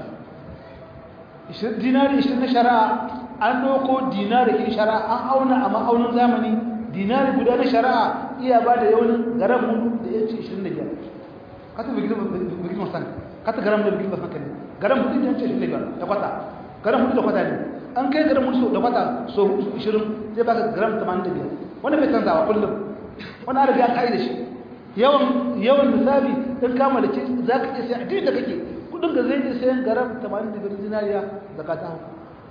20 dinari 20 na shari'a an doko dinari kin shari'a an auna a ma'aunin zamani dinari guda na shari'a iya ba da yawan garam hudu da ya ce 25 kata bigil bigil masan kata garam da bigil masan kan garam hudu da ya ce 25 da kwata garam hudu da kwata ne an kai garam hudu da kwata so 20 zai baka garam 85 wanda bai canzawa kullum wani an riga ka yi da shi yawan yawan misali in kama da ce za ka iya sai a da kake kudin ga zai iya sayan garam 85 zinariya zakata hau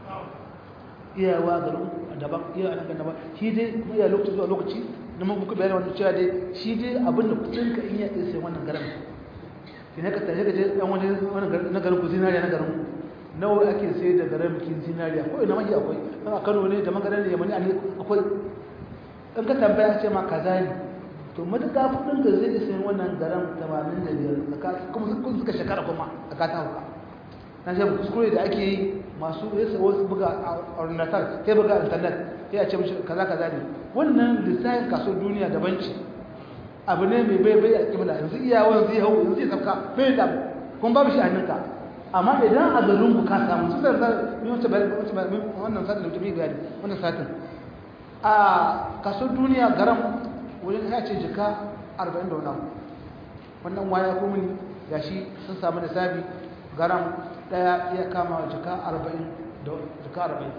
iyawa garin daban iya anan daban shi dai kuma iya lokaci zuwa lokaci na mun muku bayani wannan cewa dai shi dai abin da kudin ka in ya iya sayan wannan garam shi ne ka tare ka je dan wani na garin ku zinariya na garin nawa ake sayar da garam kin zinariya ko ina mai akwai dan a Kano ne da maganar da Yamani akwai in ka tambaya ce ma kaza ne to matuƙa kudin da zai isa wannan garan 85 kuma sun suka shekara kuma a kata hauka na shi kuskure da ake yi masu yasa wasu buga a ornatar sai buga a internet sai a ce mishi kaza kaza ne wannan lissafin kasuwar duniya daban ce abu ne mai bai bai a kibla yanzu iyawan zai hau yanzu zai sauka bai da kuma babu shi a hannunka amma idan a garin ku ka samu su da ni wacce bayan wannan satin da mutum ya gani wannan satin a kasuwar duniya garan wurin ya ce jika 40 da wani abu wannan waya ko mini ya shi sun samu da sabi garam daya iya kama jika 40 da jika 40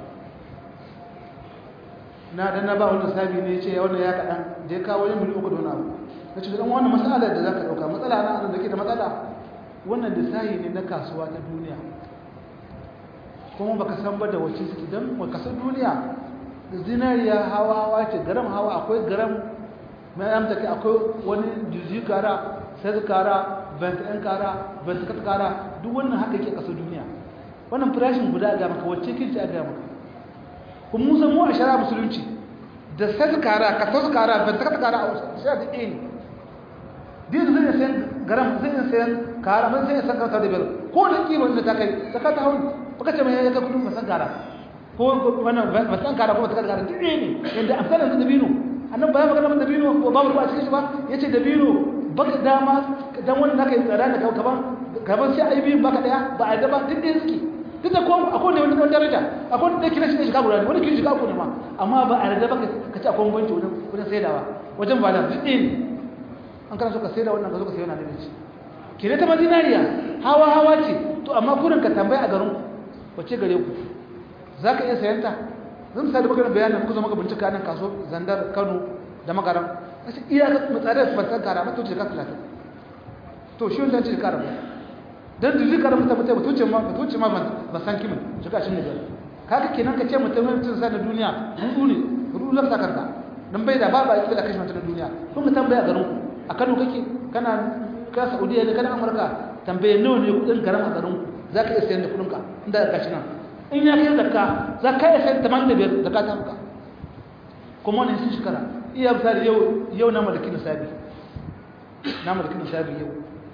na dan na ba wani sabi ne ce wannan ya kaɗan da ya kawo yin mili uku da wani abu na ce dan wannan matsala da za ka ɗauka matsala na da ke da matsala wannan lissahi ne na kasuwa ta duniya kuma baka san ba da wacce su idan baka san duniya zinariya hawa hawa ce garam hawa akwai garam mai amsa kai akwai wani juzi kara sai kara bent ɗan kara bent kat kara duk wannan haka ke kasar duniya wannan farashin guda ga maka wacce kinci a ga maka kuma musa mu a shara musulunci da sai kara ka sai kara bent kat kara a shara da ɗaya ne din zai sayan garam zai sayan kara mun sai san kasa da biyar ko da kima da ta kai saka ta hawo baka ce mai ya ka kudin masan kara ko wannan masan kara ko masan kara duk ne yanda amsalan da dabino annan bayan magana da dabino ko babu ba cikin shi ba yace dabino baka dama dan wannan naka yi tsara da kaman kaman sai ai biyun baka daya ba a da ba duk da suke duk da ko akwai ne wani daraja akwai da kina shi shiga guda wani kin shiga ku ne ma amma ba a da baka kace akwai banci wajen wajen saidawa wajen ba da duk ne an kana so ka sai da wannan ka zo ka sai wannan da shi kire ta madinariya hawa hawa ce to amma kurin ka tambaya a garin wace gare ku zaka iya sayan ta zan misali baka da bayanin ku zo maka bincika nan kaso zandar Kano da Magaram kace iya ka mutsadar fatan kara mata ce ka 30 to shi wannan ce kara dan da zikar mutum mutum mutuce ma mutuce ma ba san kimin shiga shin ne kaga kenan ka ce mutum mutum sa na duniya rudu ne rudu zaka kanka dan bai da ba ba kila kashi mutum na duniya kun ka tambaya garin ku a Kano kake kana ka Saudiya ne kana Amurka tambaye nawa ne kudin garin a garin za ka iya sayan da kudin ka inda ka shi nan in ya kai zakka za ka iya sayan 85 zakka ta maka kuma wannan sun shekara iya misali yau yau na malaki nisabi na malaki nisabi yau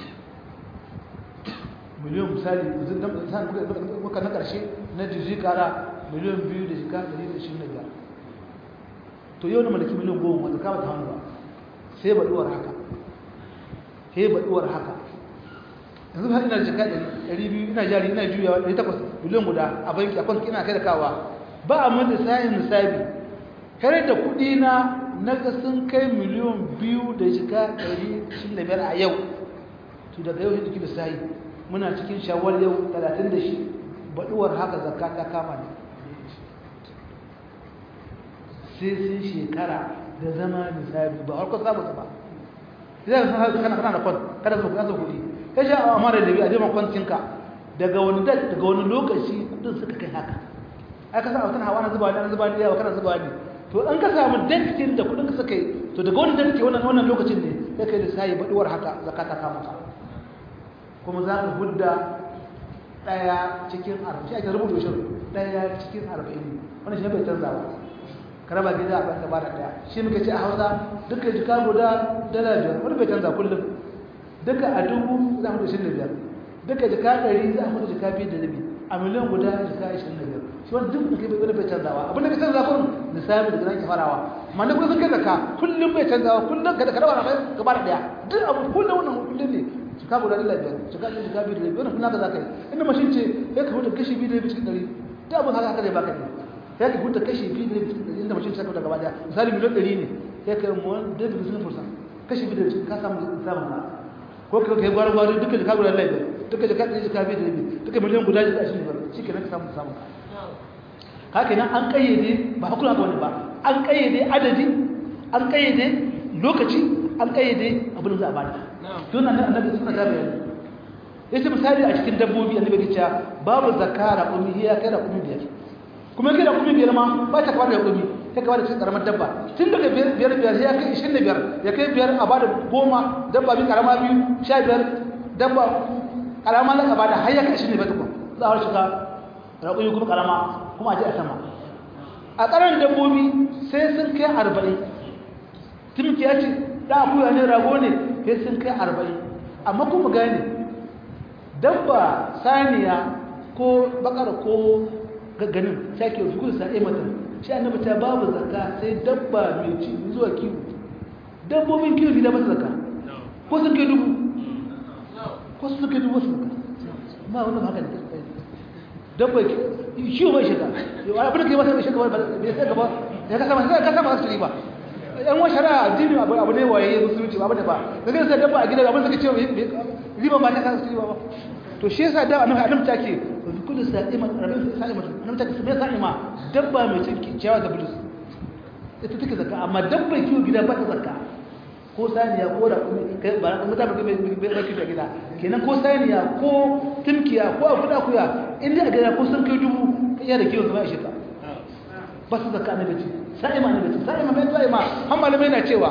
miliyon misali zan dan san muka na karshe na jiji kara miliyon 2 da jika 125 to yau na malaki miliyon 10 wanda ka ba ta hannu ba sai baduwar haka sai baduwar haka yanzu har ina jika 200 ina jari ina juyawa 800 miliyan guda a banki a kwanki ina kai da kawa ba a mata sayin nisabi kare da kudi na na ga sun kai miliyan biyu da jika 125 a yau to daga yau yadda da sayi muna cikin shawar yau 30 da shi baduwar haka zakka ta kama ne sai sun shekara da zama nisabi ba harkar samu ba idan ka san kana kana da kwan kada ka kasa kuɗi ka sha a amara da bi a jima kwancinka daga wani da daga wani lokaci kudin suka kai haka ai ka san a wata hawa na zuba ne zuba ne yawa kana zuba ne to an ka samu dakitin da kudin ka suka yi to daga wani dakiti wannan wannan lokacin ne sai kai da sai baduwar haka zakata ka maka kuma za ka hudda daya cikin 40 shi ake rubuta shi daya cikin 40 wannan shi bai canza ba karaba gida a banka ba da daya shi muka ce a hausa duka jika guda dala biyar wani bai canza kullum duka a dubu za mu da shi da biyar duka jika ɗari za mu da jika biyu da rabi a miliyan guda jika ashirin da biyar shi wani duk da kai bai bai canzawa abin da ka canza kun misali da gidan ke farawa amma da kuma sun kai zaka kullum bai canzawa kullum ka da ka rawa mai gaba da daya duk abu kullum wannan kullum ne jika guda dala biyar jika ɗari jika biyu da rabi wannan kuma ka za ka yi inda mashin ce ya ka huta kashi biyu da rabi cikin ɗari duk abin haka haka zai baka ne ya ka huta kashi biyu da rabi cikin ɗari inda mashin ta da gaba daya misali miliyan ɗari ne ya ka yi mu wani da rabi cikin fursa kashi biyu da rabi ka samu samun na ko ka kai gwar gwar duka jika guda laifin duka jika ɗaya jika biyu da rabi duka miliyan guda jika ashirin da shi ke nan ka samu samu haka nan an kayyade ba hakuna ga wani ba an kayyade adadi an kayyade lokaci an kayyade abin da za a bada don nan annabi suna ta bayani yace misali a cikin dabbobi annabi ya ce babu zakara ummi ya kai da ummi biyar kuma kai da ummi biyar ma ba ta kawar da ummi ta kawar da cikin karamar dabba tun daga biyar biyar ya kai 25 ya kai biyar a bada goma dabba bi karama biyu 15 dabba karama na bada har ya kai 25 tukun za a shiga raƙuyi kuma karama kuma a ji a sama a ƙaran dabbobi sai sun kai 40 tumki ya ce da akuya ne rago ne sai sun kai 40 amma kuma gane dabba saniya ko bakar ko gagganin shake fi kudu sa'e mata shi annabi ta babu zakka sai dabba mai ci zuwa kiwo dabbobin kiwo bi da masa zakka ko sun kai dubu ko sun kai dubu sun ba wannan haka ne dabba kiwo bai shiga abin da kai masa bai shiga ba bai sai gaba ya kasa masa kasa masa su ba yan wa shari'a addini abu abu ne waye musulunci ba da ba daga sai dabba a gida abin da kace riba ba ta kasa su ba to shi yasa da annabi adam take kullu sa'ima rabin sa'ima annabi take sai sa'ima dabba mai cin ciyawa da bulus ita take zakka amma dabba kiwo gida ba ta zakka ko saniya ko da kai ba na mutane bai bai bai kiwo gida kenan ko saniya ko tumkiya ko akuda kuya inda a gida ko sun kai dubu kai da kiwo zama ishe ka ba su zakka annabi ce sa'ima annabi ce sa'ima mai sa'ima har malamai na cewa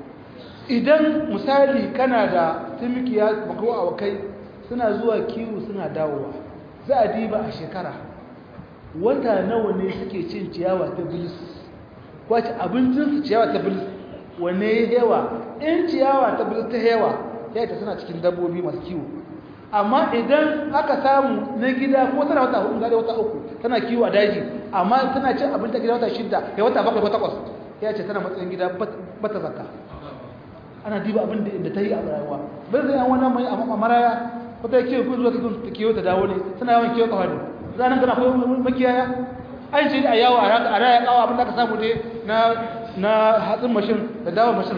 idan misali kana da tumkiya ko awakai suna zuwa kiwo suna dawowa za a diba a shekara wata nawa ne suke cin ciyawa ta bilis kwace abincinsu ciyawa ta bilis wane ya yawa in ciyawa ta bilis ta yawa ya ta suna cikin dabbobi masu kiwo amma idan aka samu na gida ko tana wata hudu gada wata uku tana kiwo a daji amma tana cin abin ta gida wata shidda ya wata bakwai ko takwas ya ce tana matsayin gida bata zakka ana diba abin da ta yi a rayuwa bai zai an wannan mai a maraya wata kiwo ko zuwa ta kiwo ta dawo ne tana yawan kiwo kawai ranar kana akwai makiyaya an ce a yawo a raya kawo abin da aka samu dai na na hatsin mashin da dawo mashin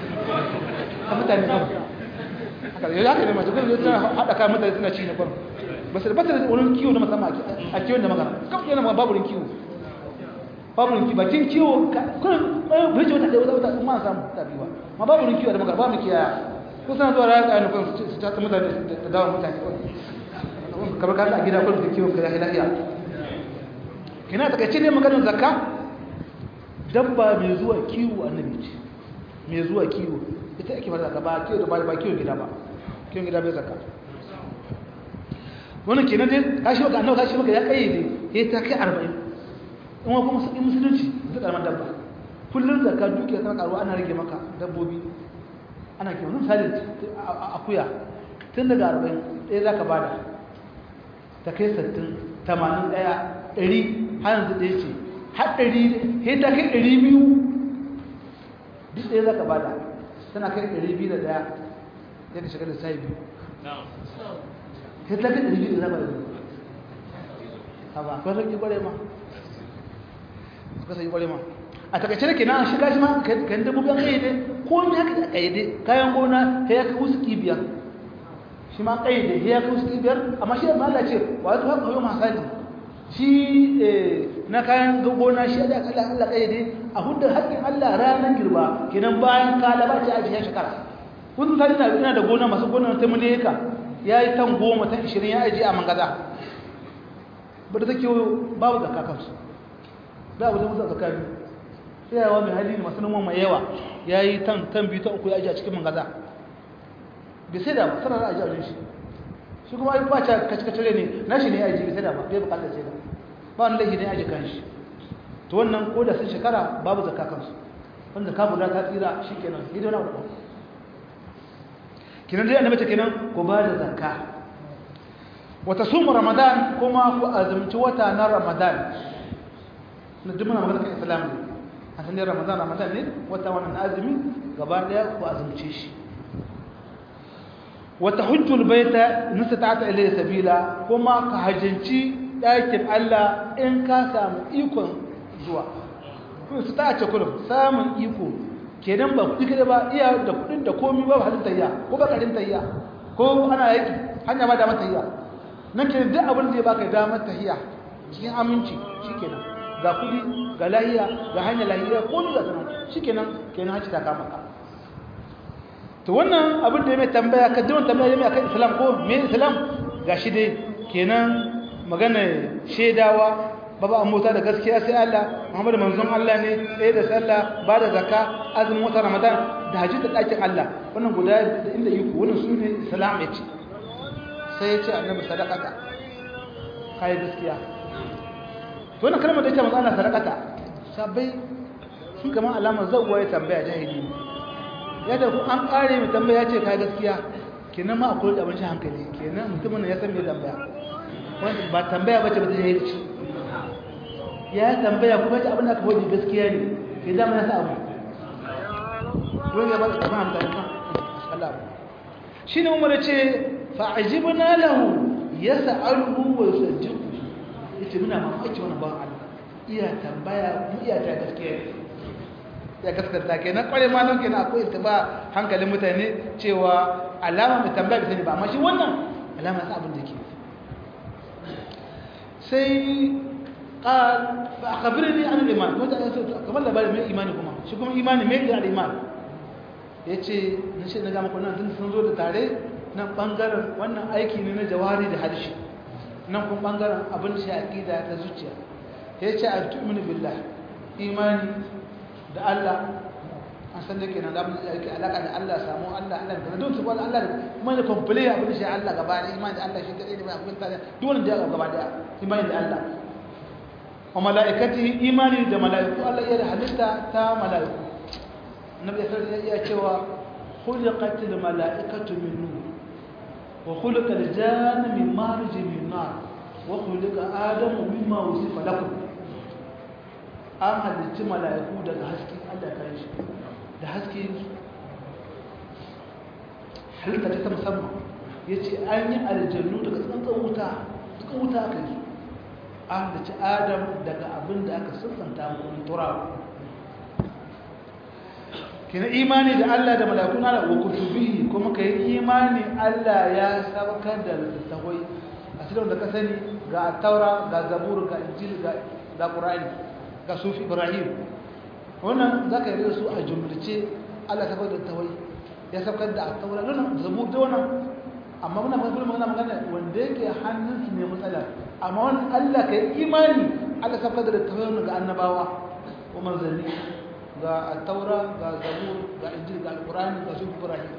a mutane kawai haka yau haka ne mace kuma suna haɗa kayan mutane suna ci na kwan ba su da bata da wurin kiwo na musamman a kiwon da magana kan yana babu wurin kiwo babu wurin kiwo bakin kiwo kunan bai ce wata ɗaya wata wata ma samu tabiwa ma babu wurin kiwo da magana babu kiyaya ko suna zuwa raya kayan kwan su ta mutane da dawo mutane kwan kamar ka a gida kwan da kiwon ka ya lafiya kina takaice ne maganar zakka dabba mai zuwa kiwo annabi ce mai zuwa kiwo ita ake fara zakka ba kiwo da ba kiwo gida ba kiwo gida bai zakka wannan kenan dai kashi maka annabi kashi maka ya kayyade ya ta kai 40 in wa kuma in musulunci ta karamar dabba kullun zakka dukiya tana karuwa ana rage maka dabbobi ana kiwo misali akuya tun daga 40 ɗaya zaka bada ta kai 60 80 ɗaya 100 har yanzu ɗaya ce har ɗari sai ta kai ɗari biyu duk ɗaya za ka bada tana kai ɗari biyu da ɗaya ya ka shiga da sai biyu sai ta kai ɗari biyu da za ka biyu a ba akwai sauƙi ƙware ma akwai sauƙi ƙware ma a takaice da ke na shiga shi ma kan dabbobi an ƙayyade ko ne haka da ƙayyade kayan gona ta ya kai wasu biyar shi ma ƙayyade ya kai wasu biyar amma shi da Allah ce wa ya tuwa ƙauyo masu hadi shi na kayan gona shi da kala Allah kayyade a hudda haƙƙin Allah ranar girba kenan bayan kala ba ta ajiye shekara kun sai ina ina da gona masu gona ta muleka yayi tan goma tan 20 ya ajiye a mangaza ba da take babu zakka kansu da abu da musu zakka ne sai yawa mai hali masu noman mai yawa yayi tan tan biyu ta uku ya ajiye a cikin mangaza bai sai da ba sanar da ajiye a shi shi kuma ai ba ta kacikacire ne nashi ne ya ajiye sai da ba bai bukatar sai da ba wani laifi ne ya ajiye kanshi to wannan ko da sun shekara babu zakka kansu wanda ka bula ta tsira shi kenan sai dai wani abu kenan dai annabi ta kenan ko ba da zakka wata sumu ramadan kuma ku azumci wata na ramadan na duk muna magana kan islam ne a sanin ramadan ramadan ne wata wannan azumi gaba daya ku azumce shi wata hujjul baita nustata ilayhi sabila kuma ka hajjanci ɗakin Allah in ka samu ikon zuwa kuma su ta ce kullum samun iko kenan ba kuɗi kada ba iya da kuɗin da komi ba halin tayya ko ba karin tayya ko ana yaki hanya ba damar tayya nan ke duk abin da ya baka damar tayya cikin aminci shikenan ga kuɗi ga lahiya ga hanya lahiya ko ni ga sanan shikenan kenan haci ta kama ka to wannan abin da ya mai tambaya ka dawon tambaya ya mai akan islam ko me islam gashi dai kenan magana shedawa babu an mota da gaskiya sai Allah Muhammad manzon Allah ne tsaye da sallah ba da zakka azumin wata Ramadan da haji da dakin Allah wannan guda da inda yiko wannan su ne salam yace sai yace annabi sadaqata kai gaskiya to wannan kalmar da yake manzo Allah sadaqata sabai sun kama alamar zawwa ya tambaya jahili yadda ku an kare mu tambaya yace kai gaskiya kenan ma akwai da abin hankali kenan mutumin ya san me tambaya wanda ba tambaya bace ba ta yi ya tambaya kuma ta abin da aka hoji gaskiya ne ke dama ya sa abu don ya ba ta kama amfani kan Allah shi ne umar ce fa'ajibna lahu ya sa'aluhu wa yusaddiqu yace muna mamaki wannan ban Allah iya tambaya mu iya ta gaskiya ne ya gaskata kenan kware ma nan kenan akwai ba hankalin mutane cewa alama mai tambaya bai sani ba amma shi wannan alama sa abin da yake sai قال فأخبرني عن الإيمان كنت كمان لا بالي من إيمانكما شو كم إيماني ما يدري الإيمان ya ce na ce na gama kwanan tun sun zo da tare nan ɓangaren wannan aiki ne na jawari da harshe nan kuma ɓangaren abin shi aƙida ta zuciya ya ce a tu'minu billah imani da Allah an san da ke nan abin da yake alaƙa da Allah samu Allah Allah da don su kwallo Allah da kuma da kwamfule abin shi Allah gaba da imani da Allah shi kaɗai da mai abin tare duk wani da ya gaba da imani da Allah wa mala'ikati imani da mala'iku Allah iya da halitta ta mala'iku annabi ya iya cewa khuliqatil mala'ikatu min nur wa khuliqal jannu min marj min nar wa khuliqa adamu mimma wusifa lakum an halicci mala'iku daga haske Allah ya shi da haske halitta ta musamman yace an yi aljannu daga tsantsan wuta duka wuta aka yi an halicci adam daga abin da aka siffanta mu turawa kina imani da Allah da malakun Allah wa kutubihi kuma kai imani Allah ya sabakar da littattafai a cikin da ka sani ga taura ga zabur ga injil ga ga qur'ani ga sufi ibrahim wannan zaka yi su a jumlace Allah ya sabakar da littattafai ya sabakar da taura nan zabur da wannan amma muna magana magana magana wanda yake hannun su ne matsala amma wannan Allah kai imani Allah sabakar da littattafai ga annabawa wa manzanni ga taura ga zabur ga injil ga alqur'ani ga sufi ibrahim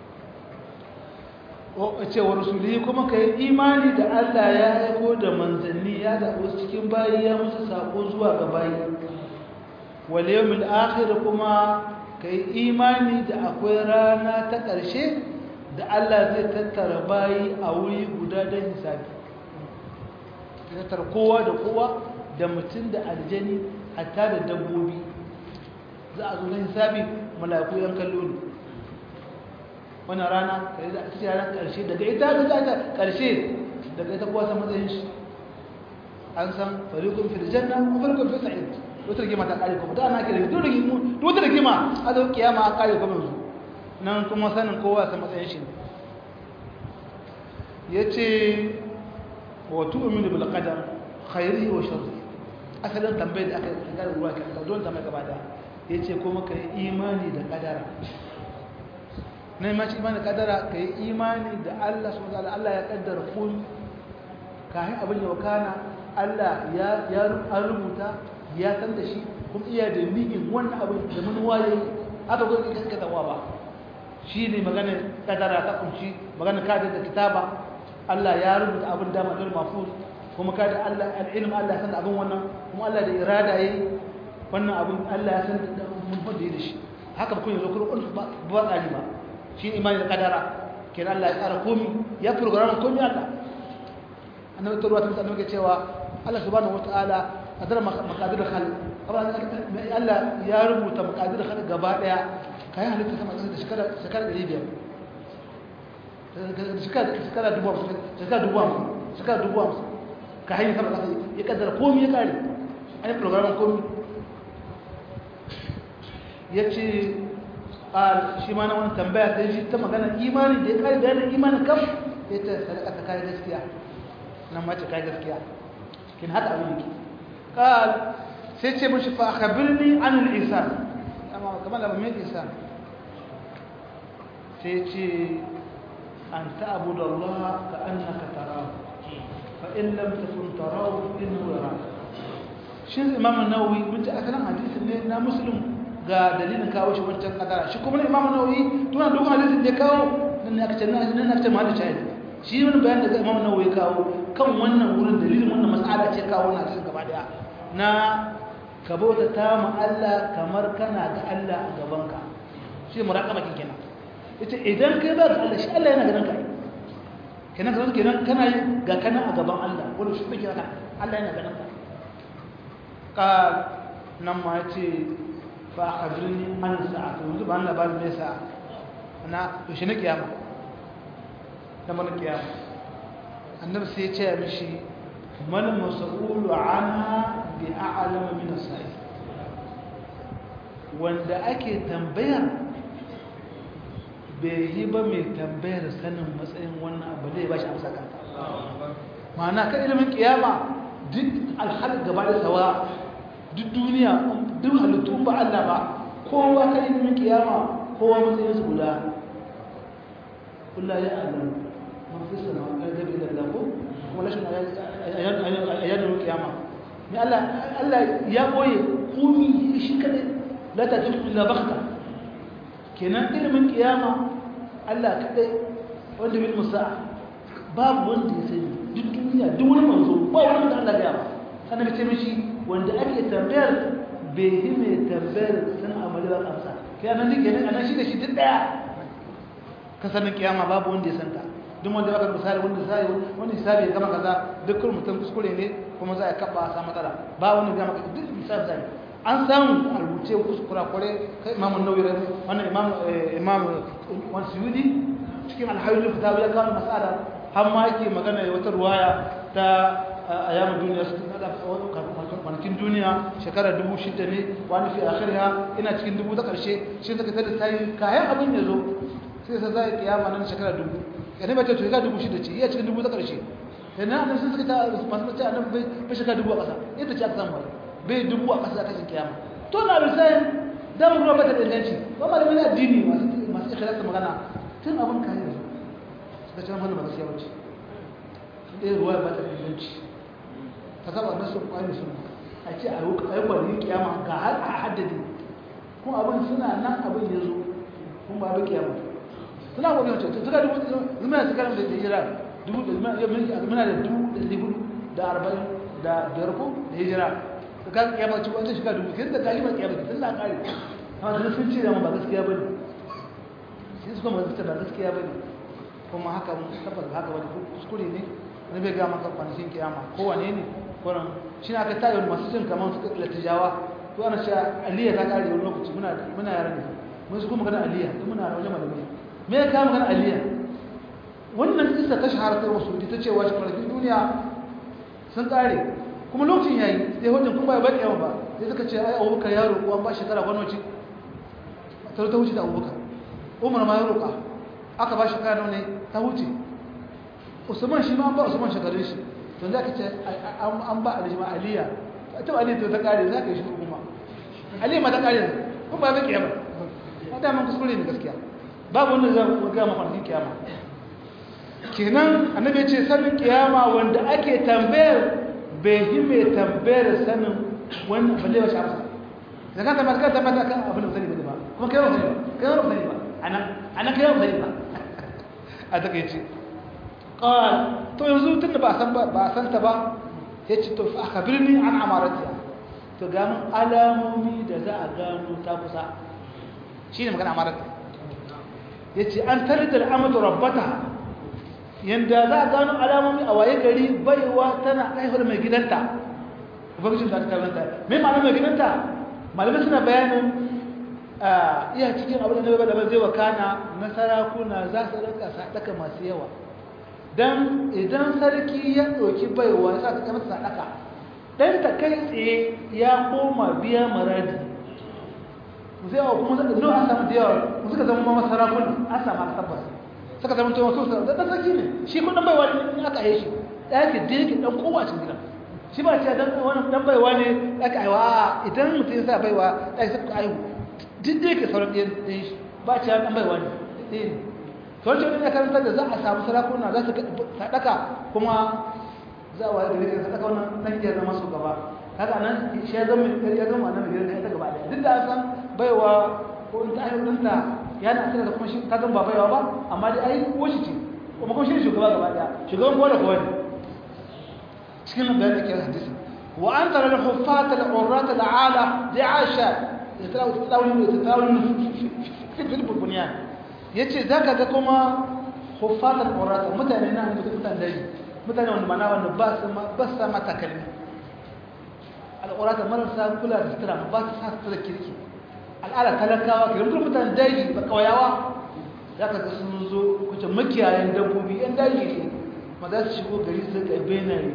ko ce wa rasuli kuma kai imani da Allah ya aiko da manzanni ya da wasu cikin bayi ya musu sako zuwa ga bayi wal yawmil akhir kuma kai imani da akwai rana ta ƙarshe da Allah zai tattara bayi a wuri guda don hisabi tattara kowa da kowa da mutum da aljani hatta da dabbobi za a zo na hisabi mala'iku yan kallo ne wannan rana kai da ake ranar karshe daga ita da za ta karshe daga ita kuwa san matsayin shi an san fariqun fil janna wa fariqun fil sa'id wata rigima ta kare kuma da ana kire duk rigima duk wata rigima a zo kiyama a kare kuma yanzu nan kuma sanin kowa san matsayin shi yace wa tu'minu bil qadar khairihi wa sharrihi asalin tambayar da aka yi ga ruwa ka don tambayar gaba da ya ce kuma ka yi imani da kadara na yi mace imani da kadara ka yi imani da Allah su matsala Allah ya kaddara kun kayan abin da wakana Allah ya an rubuta ya san da shi kuma iya da ni'in wannan abin da manuwa ya yi haka kuma ka katawa ba shi ne maganar kadara ta kunshi maganar kada da kitaba Allah ya rubuta abin dama don mafuz kuma kada Allah al'ilm Allah san abin wannan kuma Allah da irada yayi wannan abin Allah ya san da mun fada da shi haka kun yanzu kun ba ba tsari ba shi imani da kadara kenan Allah ya tsara komai ya program komai Allah annabi tarwa ta annabi ke cewa Allah subhanahu wataala kadar maqadir khal Allah ya rubuta maqadir khal gaba daya kai halitta sama da shekara shekara 500 shekara shekara dubu shekara dubu shekara dubu ka hanyar sama kasa ya kaddara komi ya kare an yi programin komi ya ce a shi ma na wani tambaya ta shi ta magana imani da ya kare bayanin imanin kam ya ta sadaka ta kare gaskiya nan mace kare gaskiya kin haka abin yake kal sai ce mashi fa akhbirni an al-ihsan amma kamar da mai ihsan sai ce an ta'budu Allah ka annaka tarahu فإن لم تكن تراه إنه يراك shi imam nawawi mun ji asalin hadisin ne na muslim ga dalilin kawo shi wancan kadara shi kuma imam nawawi tuna duk hadisin da kawo nan ne aka ce nan aka ce mahallin shahid shi wani bayan da imam nawawi kawo kan wannan wurin dalilin wannan mas'ala ce kawo wannan hadisin gaba daya na ka bauta ta mu Allah kamar kana ga Allah a gaban ka shi muraqaba kin kenan yace idan kai ba ga Allah shi Allah yana ganin ka kenan kan kenan kana yi ga kana a gaban Allah wanda shi kake haka Allah yana ganin ka qal nan ma yace fa akhbirni an sa'atu yanzu ba Allah ba ne sa na to shi ne kiyama da mana kiyama annabi sai ya ce mishi mal mas'ulu anha bi a'lam min as-sa'i wanda ake tambayar bai yi ba mai tambayar sanin matsayin wannan abu zai ba shi amsa kanta ma'ana kan ilimin kiyama duk alhal gaba da sawa duk duniya duk halittu ba Allah ba kowa kan ilimin kiyama kowa matsayin su guda kullum ya alamu mafi sama a gabi da lafo kuma lashin a yadda kiyama mai Allah ya ɓoye komi shi kaɗai la ta tuku illa bakta kenan ilimin kiyama Allah kaɗai wanda bil musa babu wanda ya sani duk duniya duk wani manzo ba wani da Allah ya ba sannan ce mishi wanda ake tambayar bai yi mai tambayar sun amali ba amsa kenan duk kenan anan shi da shi duk daya ka sanin kiyama babu wanda ya santa duk wanda aka misali wanda sai wanda hisabi ya gama kaza dukkan mutum kuskure ne kuma za a kaba a samu matsala ba wani gama duk misali zai an samu a rubuce kuskura kware kai imamu nawawi wannan imam imam wani suyudi cikin alhayyul fitawi ya kawo masala har ma yake magana wata ruwaya ta ayyamin duniya kwanakin duniya shekarar dubu shida ne wani fi akhiriya ina cikin dubu ta karshe shi suka tada tayi kayan abin ya zo sai sai zai kiyama nan shekarar dubu yana mace to shekara dubu shida ce iya cikin dubu ta karshe yana nan sun suka ta masu mace annan bai bai shekara dubu a ƙasa ita ce aka samu wani bai dubu a ƙasa ta kiyama to na bisayin damar ruwa ba ta danganci ba malamin addini masu masu ikhlasa magana tun abin kayan yanzu suka ce mana ba gaskiya bace ɗaya ruwa ba ta danganci ta saba nasu kwani sun a ce a yi kwanin kiyama ga har a haddade kuma abin suna nan abin ya zo kuma ba abin kiyama suna kwanin wancan suka dubu zuma da suka da hijira dubu da muna da dubu da dubu da arba'in da biyar ko da hijira su ka kiyama ci wancan shiga dubu kin da kalimar kiyama tun na kare amma da sun ce da ba gaskiya ba ne sai su kuma ba gaskiya ba ne kuma haka tabbas haka wani kuskure ne na bai ga maka kwanakin kiyama kowane ne kwanan shi na aka tayi masu cin kamar suka latijawa to ana cewa aliyya ta kare wani lokaci muna muna yara ne mun su kuma magana aliyya duk muna wajen malamai me ya kawo magana aliyya wannan kissa ta shahara ta wasu ta ce wa kwanakin duniya sun kare kuma lokacin yayi sai hujjan kuma bai yawa ba sai suka ce ai abubakar ya roƙo an ba shekara gwanoci ta ta wuce da abubakar umar ma ya roƙa aka ba shekara ne ta wuce usman shi ma an ba usman shekarun shi to za ka ce an ba alijima aliya ta aliya ta kare za ka yi shi kuma aliya ma ta kare ko ba bai kiyama ba da man kuskure ne gaskiya babu wanda za ku ga mafarkin kiyama kenan annabi ya ce sanin kiyama wanda ake tambayar bai yi mai tambayar sanin wannan balle wa shafa da kan tambayar kan tambayar kan abin da sani ba kuma kai ba sani ba kai ba sani ba anan anan kai ba sani ba a takeice qal to yanzu tunda ba san ba san ta ba yace to fa akhbirni an amaratiha to ga mun alamomi da za a gano ta kusa shine magana amarati yace an tarida al'amatu rabbata yanda za a gano alamomi a waye gari baiwa tana aihuwar mai gidanta ubangijin da ta ganta me ma'ana mai gidanta malamai suna bayanin iya cikin abin da na da zai wakana na sarakuna za su rinka sadaka masu yawa dan idan sarki ya ɗauki baiwa ya sa ta masa sadaka dan ta kai tsaye ya koma biya maradi zai wa kuma zaka zo an samu da yawa suka zama ma sarakuna an samu tabbas suka zama to wasu da dan sarki ne shi kun dan baiwa ne aka yi shi ɗaya ke dake dan kowa cikin gidan shi ba ce dan wannan dan baiwa ne aka aiwa idan mutum ya sa baiwa ɗaya sai ka aiwu duk da yake sauran ɗayan ɗayan shi ba ce dan baiwa ne ɗaya ne sauran ce wani karanta da za a samu sarakuna za su sadaka kuma za a wayar da rikin sadaka wannan nan iya zama su gaba haka nan shi ya zama ya zama nan gidan da ya gaba ɗaya duk da an san baiwa ko in ta aiwu ɗinta yana asira da kuma shi ta zama ba baiwa ba amma dai ai ko shi ce kuma kuma shi ne shugaba gaba ɗaya shugaban kowa da kowa ne cikin nan bayan da ke hadisi wa an tara da huffata da urrata da ala da aisha ya tsawon da tsawon fil burbuniya ya ce za ka ga kuma huffata da urrata mutane na mutane da mutane wanda mana wanda ba su ba su sama takalmi al'urata marasa kula da sutura ba su sa sutura kirki al'ada talakawa ke rubuta mutane daji ba kawayawa za ka ga sun zo kuce makiyayen dabbobi yan daji ne ma za su shigo gari su ga benaye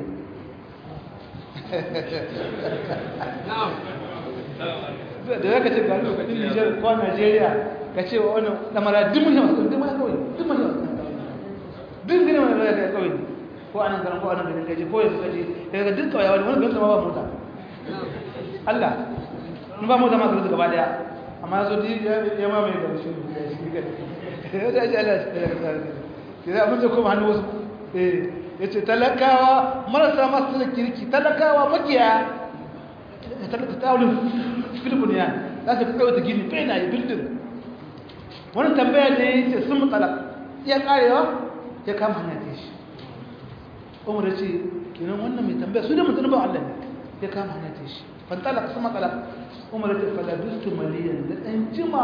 da ya ka ce gari lokacin nijar ko najeriya ka ce wa wani damara duk mun yawa duk mun yawa duk mun yawa duk gini mai raya kai kawai ko anan garin ko anan garin gaji ko yanzu gaji daga duk kawai wani wani gamsa ma ba mota Allah in ba mota ma garin gaba daya amma zo di ya ma mai gaba shi ya da ji Allah ya da abin da kuma hannu wasu eh yace talakawa marasa masu da kirki talakawa makiya talaka tawulin filibin ya za su tsaye ta gini bai na yi bildin wani tambaya da ya ce sun matsala ya karewa ya kama hanya ta shi umar ya ce kenan wannan mai tambaya su da mutum ba Allah ne ya kama hanya ta shi fantala sun matsala umar ya ce falabistu maliyan da ɗan jima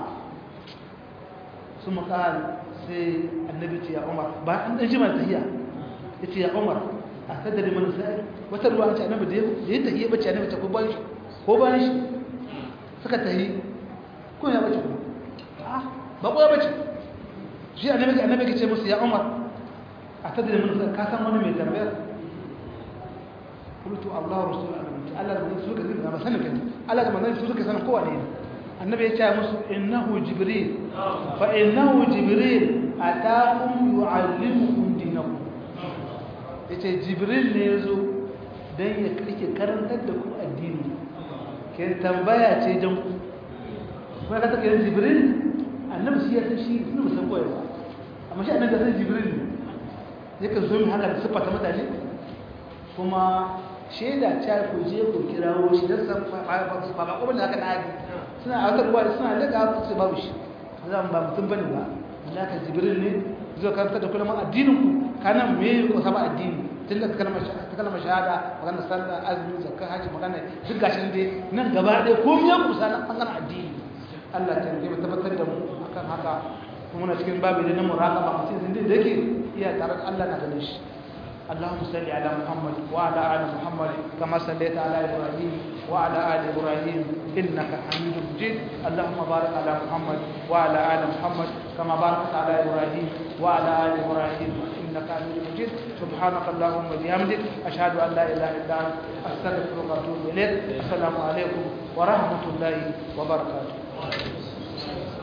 sun makal sai annabi ce ya umar ba an ɗan jima ta hiya ya ce ya umar a sadari mana sa'ir wata ruwa an ce annabi da ya tahiye bace annabi ta ko bayan shi ko bayan shi suka tahi ko ya bace kuma ba ko ya bace shi annabi annabi ke ce musu ya umar a sadari mana sa'ir ka san wani mai tambayar qultu allah rasul Allah da su suka zina ba sanin kai Allah da manzon su suka sanin kowa ne annabi ya ce musu innahu jibril fa innahu jibril ataakum yu'allimukum dinakum ya ce jibril ne ya zo don ya kake karantar da ku addini ke tambaya ce jan ku kuma ka take yin jibril annabi shi ya san shi suna musan koyar ba amma shi annabi san jibril ne ya kan zo min haka da siffata mutane kuma shaida ta ku je ku kirawo shi don san ba ba kuma da haka na hadi suna a wata ruwa suna daga su babu shi zan ba mutum bane ba Allah jibril ne zai karanta da kullum addinin ku kana me ko saba addini tun da kalmar ta kalmar shahada magana sallah azumi zakka haji magana duk gashin dai nan gaba ɗaya ko me ku sana bangaren addini Allah ta yi tabbatar da mu akan haka kuma na cikin babu da na muraqaba mutum din da yake iya tare da Allah na ganin shi اللهم صل على محمد وعلى ال محمد كما صليت على ابراهيم وعلى ال ابراهيم انك حميد مجيد اللهم بارك على محمد وعلى ال محمد كما باركت على ابراهيم وعلى ال ابراهيم انك حميد مجيد سبحانك اللهم وبحمدك اشهد ان لا اله الا انت استغفرك واتوب اليك السلام عليكم ورحمه الله وبركاته